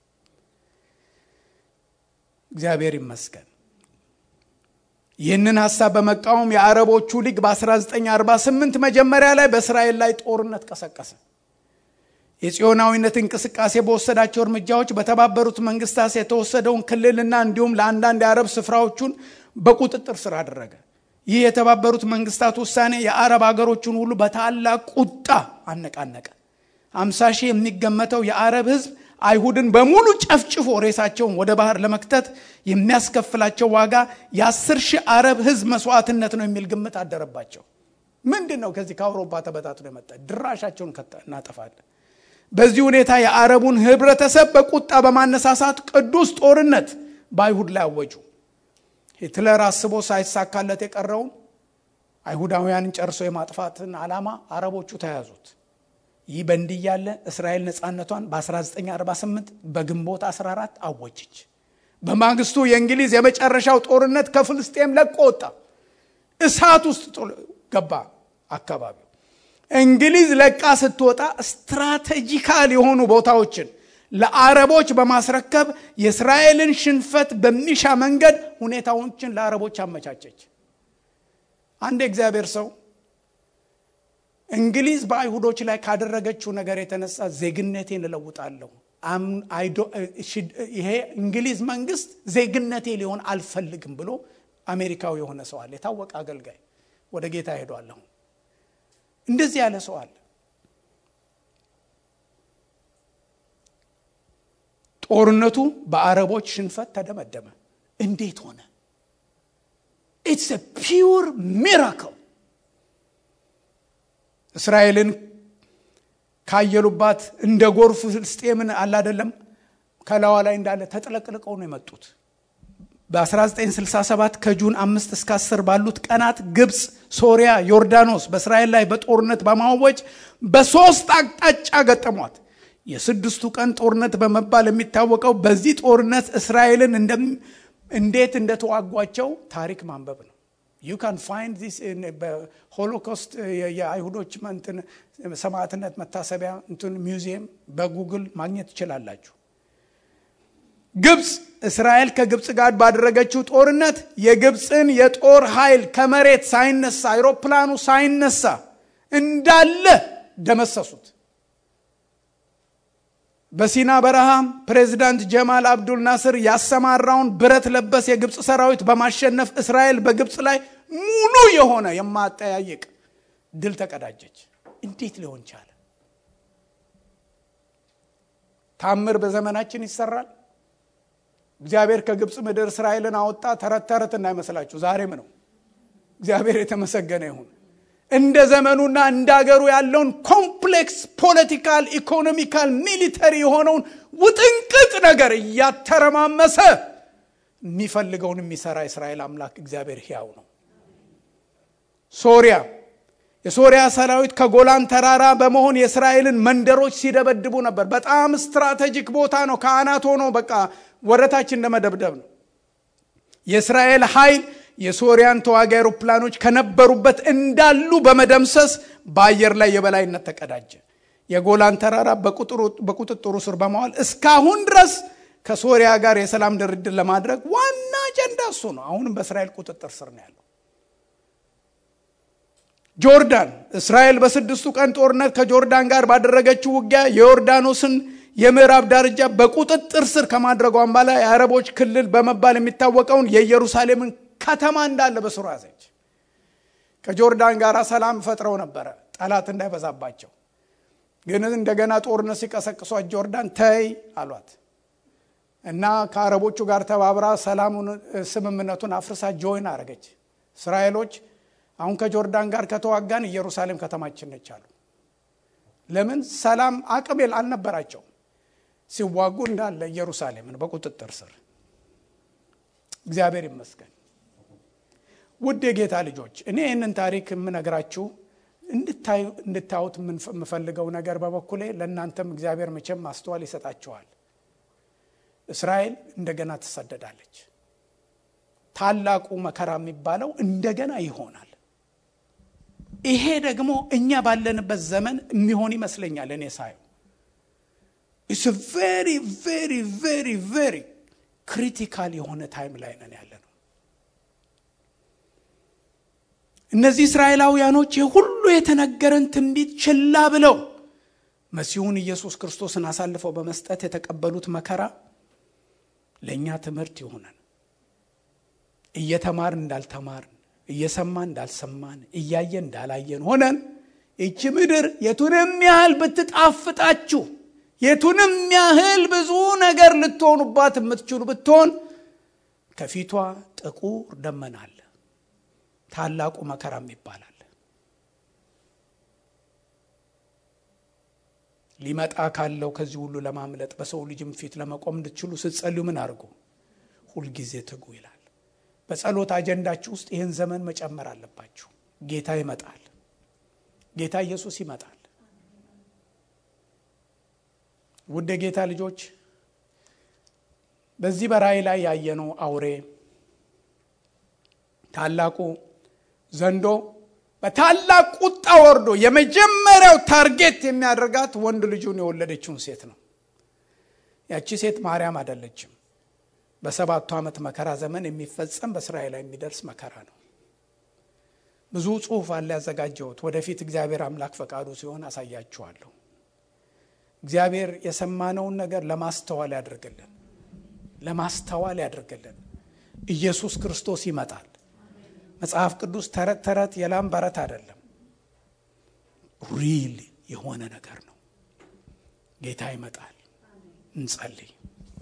እግዚአብሔር ይመስገን። ይህንን ሀሳብ በመቃወም የአረቦቹ ሊግ በ1948 መጀመሪያ ላይ በእስራኤል ላይ ጦርነት ቀሰቀሰ። የጽዮናዊነት እንቅስቃሴ በወሰዳቸው እርምጃዎች በተባበሩት መንግስታት የተወሰደውን ክልልና እንዲሁም ለአንዳንድ የአረብ ስፍራዎቹን በቁጥጥር ስር አደረገ። ይህ የተባበሩት መንግስታት ውሳኔ የአረብ ሀገሮችን ሁሉ በታላቅ ቁጣ አነቃነቀ። አምሳ ሺህ የሚገመተው የአረብ ህዝብ አይሁድን በሙሉ ጨፍጭፎ ሬሳቸውን ወደ ባህር ለመክተት የሚያስከፍላቸው ዋጋ የአስር ሺህ አረብ ህዝብ መስዋዕትነት ነው የሚል ግምት አደረባቸው። ምንድን ነው ከዚህ ከአውሮፓ ተበታትኖ የመጣ ድራሻቸውን እናጠፋለን። በዚህ ሁኔታ የአረቡን ህብረተሰብ በቁጣ በማነሳሳት ቅዱስ ጦርነት በአይሁድ ላይ አወጁ። ሂትለር አስቦ ሳይሳካለት የቀረውን አይሁዳውያንን ጨርሶ የማጥፋትን ዓላማ አረቦቹ ተያዙት። ይህ በእንዲህ ያለ እስራኤል ነፃነቷን በ1948 በግንቦት 14 አወጀች። በማግስቱ የእንግሊዝ የመጨረሻው ጦርነት ከፍልስጤም ለቆ ወጣ። እሳት ውስጥ ገባ አካባቢው። እንግሊዝ ለቃ ስትወጣ ስትራቴጂካል የሆኑ ቦታዎችን ለአረቦች በማስረከብ የእስራኤልን ሽንፈት በሚሻ መንገድ ሁኔታዎችን ለአረቦች አመቻቸች። አንድ የእግዚአብሔር ሰው እንግሊዝ በአይሁዶች ላይ ካደረገችው ነገር የተነሳ ዜግነቴን እለውጣለሁ፣ ይሄ እንግሊዝ መንግስት ዜግነቴ ሊሆን አልፈልግም ብሎ አሜሪካዊ የሆነ ሰው አለ። የታወቀ አገልጋይ ወደ ጌታ ሄዷለሁ። እንደዚህ ያለ ሰው አለ። ጦርነቱ በአረቦች ሽንፈት ተደመደመ። እንዴት ሆነ? ኢትስ ፒውር ሚራክል። እስራኤልን ካየሉባት እንደ ጎርፍ ፍልስጤምን አላደለም ከላዋ ላይ እንዳለ ተጥለቅልቀው ነው የመጡት። በ1967 ከጁን አምስት እስከ 10 ባሉት ቀናት ግብፅ፣ ሶሪያ፣ ዮርዳኖስ በእስራኤል ላይ በጦርነት በማወጅ በሶስት አቅጣጫ ገጠሟት። የስድስቱ ቀን ጦርነት በመባል የሚታወቀው በዚህ ጦርነት እስራኤልን እንዴት እንደተዋጓቸው ታሪክ ማንበብ ነው። ዩ ካን ፋይንድ ዚስ በሆሎኮስት የአይሁዶች ሰማዕትነት መታሰቢያ እንትን ሚውዚየም በጉግል ማግኘት ትችላላችሁ። ግብፅ እስራኤል ከግብፅ ጋር ባደረገችው ጦርነት የግብፅን የጦር ኃይል ከመሬት ሳይነሳ አይሮፕላኑ ሳይነሳ እንዳለ ደመሰሱት። በሲና በረሃ ፕሬዚዳንት ጀማል አብዱል ናስር ያሰማራውን ብረት ለበስ የግብፅ ሰራዊት በማሸነፍ እስራኤል በግብፅ ላይ ሙሉ የሆነ የማጠያየቅ ድል ተቀዳጀች። እንዴት ሊሆን ቻለ? ታምር በዘመናችን ይሰራል። እግዚአብሔር ከግብፅ ምድር እስራኤልን አወጣ። ተረት ተረት እንዳይመስላችሁ ዛሬም ነው። እግዚአብሔር የተመሰገነ ይሁን። እንደ ዘመኑና እንደ አገሩ ያለውን ኮምፕሌክስ ፖለቲካል፣ ኢኮኖሚካል፣ ሚሊተሪ የሆነውን ውጥንቅጥ ነገር እያተረማመሰ የሚፈልገውን የሚሰራ የእስራኤል አምላክ እግዚአብሔር ሕያው ነው። ሶሪያ የሶሪያ ሰራዊት ከጎላን ተራራ በመሆን የእስራኤልን መንደሮች ሲደበድቡ ነበር። በጣም ስትራቴጂክ ቦታ ነው። ከአናት ሆኖ በቃ ወረታችን እንደመደብደብ ነው። የእስራኤል ኃይል የሶሪያን ተዋጊ አውሮፕላኖች ከነበሩበት እንዳሉ በመደምሰስ በአየር ላይ የበላይነት ተቀዳጀ። የጎላን ተራራ በቁጥጥሩ ስር በመዋል እስካሁን ድረስ ከሶሪያ ጋር የሰላም ድርድር ለማድረግ ዋና አጀንዳ እሱ ነው። አሁንም በእስራኤል ቁጥጥር ስር ነው ያለው። ጆርዳን እስራኤል በስድስቱ ቀን ጦርነት ከጆርዳን ጋር ባደረገችው ውጊያ የዮርዳኖስን የምዕራብ ዳርቻ በቁጥጥር ስር ከማድረጓን በላይ የአረቦች ክልል በመባል የሚታወቀውን የኢየሩሳሌምን ከተማ እንዳለ በስሩ ያዘች። ከጆርዳን ጋር ሰላም ፈጥረው ነበረ ጠላት እንዳይበዛባቸው። ግን እንደገና ጦርነት ሲቀሰቅሷት ጆርዳን ተይ አሏት እና ከአረቦቹ ጋር ተባብራ ሰላሙን ስምምነቱን አፍርሳ ጆይን አረገች። እስራኤሎች አሁን ከጆርዳን ጋር ከተዋጋን ኢየሩሳሌም ከተማችን ነች አሉ። ለምን? ሰላም አቅም አልነበራቸውም። ሲዋጉ እንዳለ ኢየሩሳሌምን በቁጥጥር ስር። እግዚአብሔር ይመስገን። ውድ የጌታ ልጆች እኔ ይህንን ታሪክ የምነግራችሁ እንድታዩት የምፈልገው ነገር በበኩሌ ለእናንተም እግዚአብሔር መቼም ማስተዋል ይሰጣችኋል። እስራኤል እንደገና ትሰደዳለች። ታላቁ መከራ የሚባለው እንደገና ይሆናል። ይሄ ደግሞ እኛ ባለንበት ዘመን የሚሆን ይመስለኛል። እኔ ሳየው ኢትስ ቬሪ ቬሪ ቬሪ ቬሪ ክሪቲካል የሆነ ታይም ላይ ነን ያለ ነው። እነዚህ እስራኤላውያኖች የሁሉ የተነገረን ትንቢት ችላ ብለው መሲሁን ኢየሱስ ክርስቶስን አሳልፈው በመስጠት የተቀበሉት መከራ ለእኛ ትምህርት ይሆነን። እየተማርን እንዳልተማርን፣ እየሰማን እንዳልሰማን፣ እያየን እንዳላየን ሆነን ይቺ ምድር የቱንም ያህል ብትጣፍጣችሁ፣ የቱንም ያህል ብዙ ነገር ልትሆኑባት የምትችሉ ብትሆን ከፊቷ ጥቁር ደመና አለ። ታላቁ መከራም ይባላል። ሊመጣ ካለው ከዚህ ሁሉ ለማምለጥ በሰው ልጅም ፊት ለመቆም እንድትችሉ ስትጸልዩ ምን አድርጉ? ሁልጊዜ ትጉ ይላል። በጸሎት አጀንዳችሁ ውስጥ ይህን ዘመን መጨመር አለባችሁ። ጌታ ይመጣል። ጌታ ኢየሱስ ይመጣል። ውድ የጌታ ልጆች በዚህ በራእይ ላይ ያየነው አውሬ ታላቁ ዘንዶ በታላቅ ቁጣ ወርዶ የመጀመሪያው ታርጌት የሚያደርጋት ወንድ ልጁን የወለደችውን ሴት ነው። ያቺ ሴት ማርያም አይደለችም። በሰባቱ ዓመት መከራ ዘመን የሚፈጸም በእስራኤል ላይ የሚደርስ መከራ ነው። ብዙ ጽሑፍ አለ ያዘጋጀሁት። ወደፊት እግዚአብሔር አምላክ ፈቃዱ ሲሆን አሳያችኋለሁ። እግዚአብሔር የሰማነውን ነገር ለማስተዋል ያደርግልን፣ ለማስተዋል ያደርግልን። ኢየሱስ ክርስቶስ ይመጣል። መጽሐፍ ቅዱስ ተረት ተረት የላም በረት አይደለም። ሪል የሆነ ነገር ነው። ጌታ ይመጣል። እንጸልይ።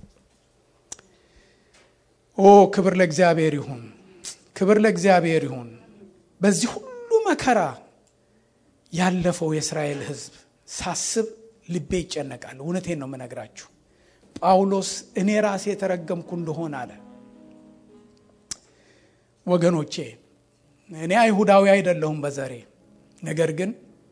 ኦ ክብር ለእግዚአብሔር ይሁን፣ ክብር ለእግዚአብሔር ይሁን። በዚህ ሁሉ መከራ ያለፈው የእስራኤል ሕዝብ ሳስብ ልቤ ይጨነቃል። እውነቴን ነው የምነግራችሁ። ጳውሎስ እኔ ራሴ የተረገምኩ እንደሆን አለ። ወገኖቼ እኔ አይሁዳዊ አይደለሁም በዘሬ ነገር ግን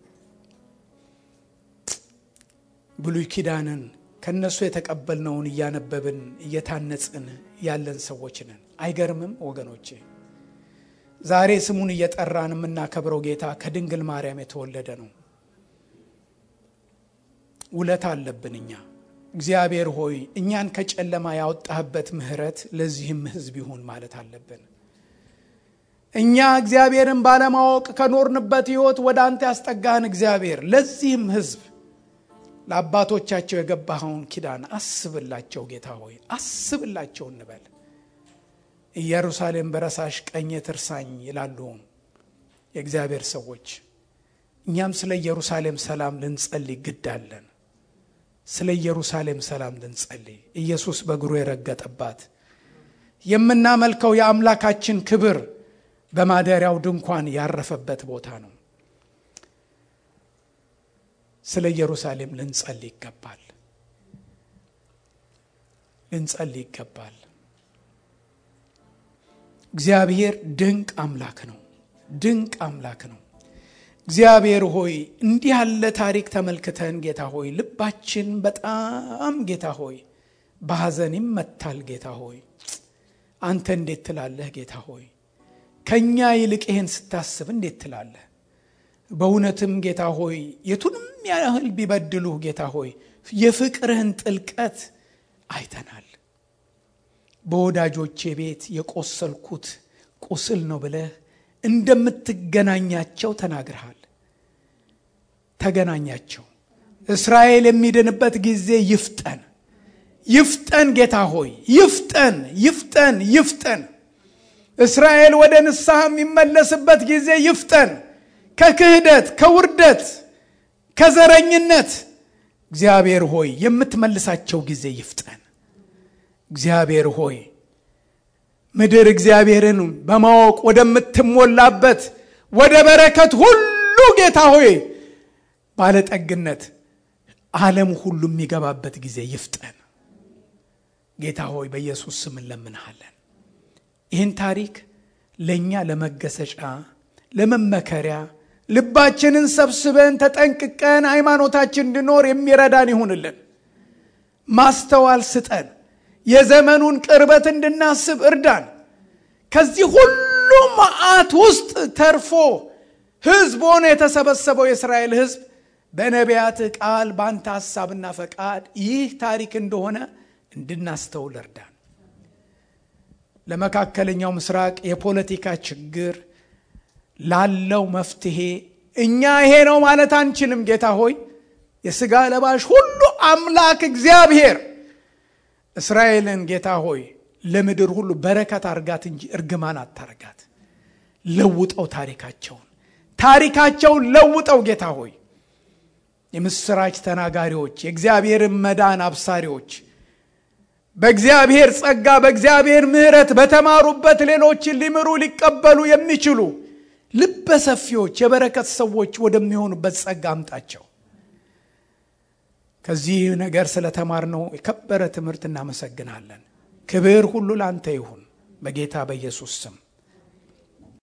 ብሉይ ኪዳንን ከእነሱ የተቀበልነውን እያነበብን እየታነጽን ያለን ሰዎች ነን። አይገርምም ወገኖቼ? ዛሬ ስሙን እየጠራን የምናከብረው ጌታ ከድንግል ማርያም የተወለደ ነው። ውለታ አለብን እኛ። እግዚአብሔር ሆይ እኛን ከጨለማ ያወጣህበት ምሕረት ለዚህም ሕዝብ ይሁን ማለት አለብን። እኛ እግዚአብሔርን ባለማወቅ ከኖርንበት ሕይወት ወደ አንተ ያስጠጋህን እግዚአብሔር ለዚህም ሕዝብ ለአባቶቻቸው የገባኸውን ኪዳን አስብላቸው ጌታ ሆይ አስብላቸው እንበል። ኢየሩሳሌም በረሳሽ ቀኜ ትርሳኝ ይላሉ የእግዚአብሔር ሰዎች። እኛም ስለ ኢየሩሳሌም ሰላም ልንጸልይ ግድ አለን። ስለ ኢየሩሳሌም ሰላም ልንጸልይ ኢየሱስ በእግሩ የረገጠባት የምናመልከው የአምላካችን ክብር በማደሪያው ድንኳን ያረፈበት ቦታ ነው። ስለ ኢየሩሳሌም ልንጸልይ ይገባል። ልንጸልይ ይገባል። እግዚአብሔር ድንቅ አምላክ ነው። ድንቅ አምላክ ነው። እግዚአብሔር ሆይ እንዲህ ያለ ታሪክ ተመልክተን ጌታ ሆይ ልባችን በጣም ጌታ ሆይ በሐዘን ይመታል። ጌታ ሆይ አንተ እንዴት ትላለህ? ጌታ ሆይ ከእኛ ይልቅ ይህን ስታስብ እንዴት ትላለህ? በእውነትም ጌታ ሆይ የቱንም ያህል ቢበድሉህ ጌታ ሆይ የፍቅርህን ጥልቀት አይተናል። በወዳጆቼ ቤት የቆሰልኩት ቁስል ነው ብለህ እንደምትገናኛቸው ተናግረሃል። ተገናኛቸው። እስራኤል የሚድንበት ጊዜ ይፍጠን፣ ይፍጠን። ጌታ ሆይ ይፍጠን፣ ይፍጠን፣ ይፍጠን። እስራኤል ወደ ንስሐ የሚመለስበት ጊዜ ይፍጠን። ከክህደት፣ ከውርደት፣ ከዘረኝነት እግዚአብሔር ሆይ የምትመልሳቸው ጊዜ ይፍጠን። እግዚአብሔር ሆይ ምድር እግዚአብሔርን በማወቅ ወደምትሞላበት ወደ በረከት ሁሉ ጌታ ሆይ ባለጠግነት ዓለም ሁሉ የሚገባበት ጊዜ ይፍጠን። ጌታ ሆይ በኢየሱስ ስም እንለምንሃለን። ይህን ታሪክ ለእኛ ለመገሰጫ፣ ለመመከሪያ ልባችንን ሰብስበን ተጠንቅቀን ሃይማኖታችን እንድኖር የሚረዳን ይሁንልን። ማስተዋል ስጠን። የዘመኑን ቅርበት እንድናስብ እርዳን። ከዚህ ሁሉ መዓት ውስጥ ተርፎ ሕዝብ ሆኖ የተሰበሰበው የእስራኤል ሕዝብ በነቢያት ቃል በአንተ ሐሳብና ፈቃድ ይህ ታሪክ እንደሆነ እንድናስተውል እርዳን። ለመካከለኛው ምስራቅ የፖለቲካ ችግር ላለው መፍትሄ እኛ ይሄ ነው ማለት አንችልም። ጌታ ሆይ የሥጋ ለባሽ ሁሉ አምላክ እግዚአብሔር እስራኤልን ጌታ ሆይ ለምድር ሁሉ በረከት አርጋት እንጂ እርግማን አታርጋት። ለውጠው ታሪካቸውን ታሪካቸውን ለውጠው ጌታ ሆይ የምስራች ተናጋሪዎች፣ የእግዚአብሔርን መዳን አብሳሪዎች በእግዚአብሔር ጸጋ በእግዚአብሔር ምሕረት በተማሩበት ሌሎችን ሊምሩ ሊቀበሉ የሚችሉ ልበ ሰፊዎች የበረከት ሰዎች ወደሚሆኑበት ጸጋ አምጣቸው። ከዚህ ነገር ስለተማርነው የከበረ ትምህርት እናመሰግናለን። ክብር ሁሉ ላንተ ይሁን በጌታ በኢየሱስ ስም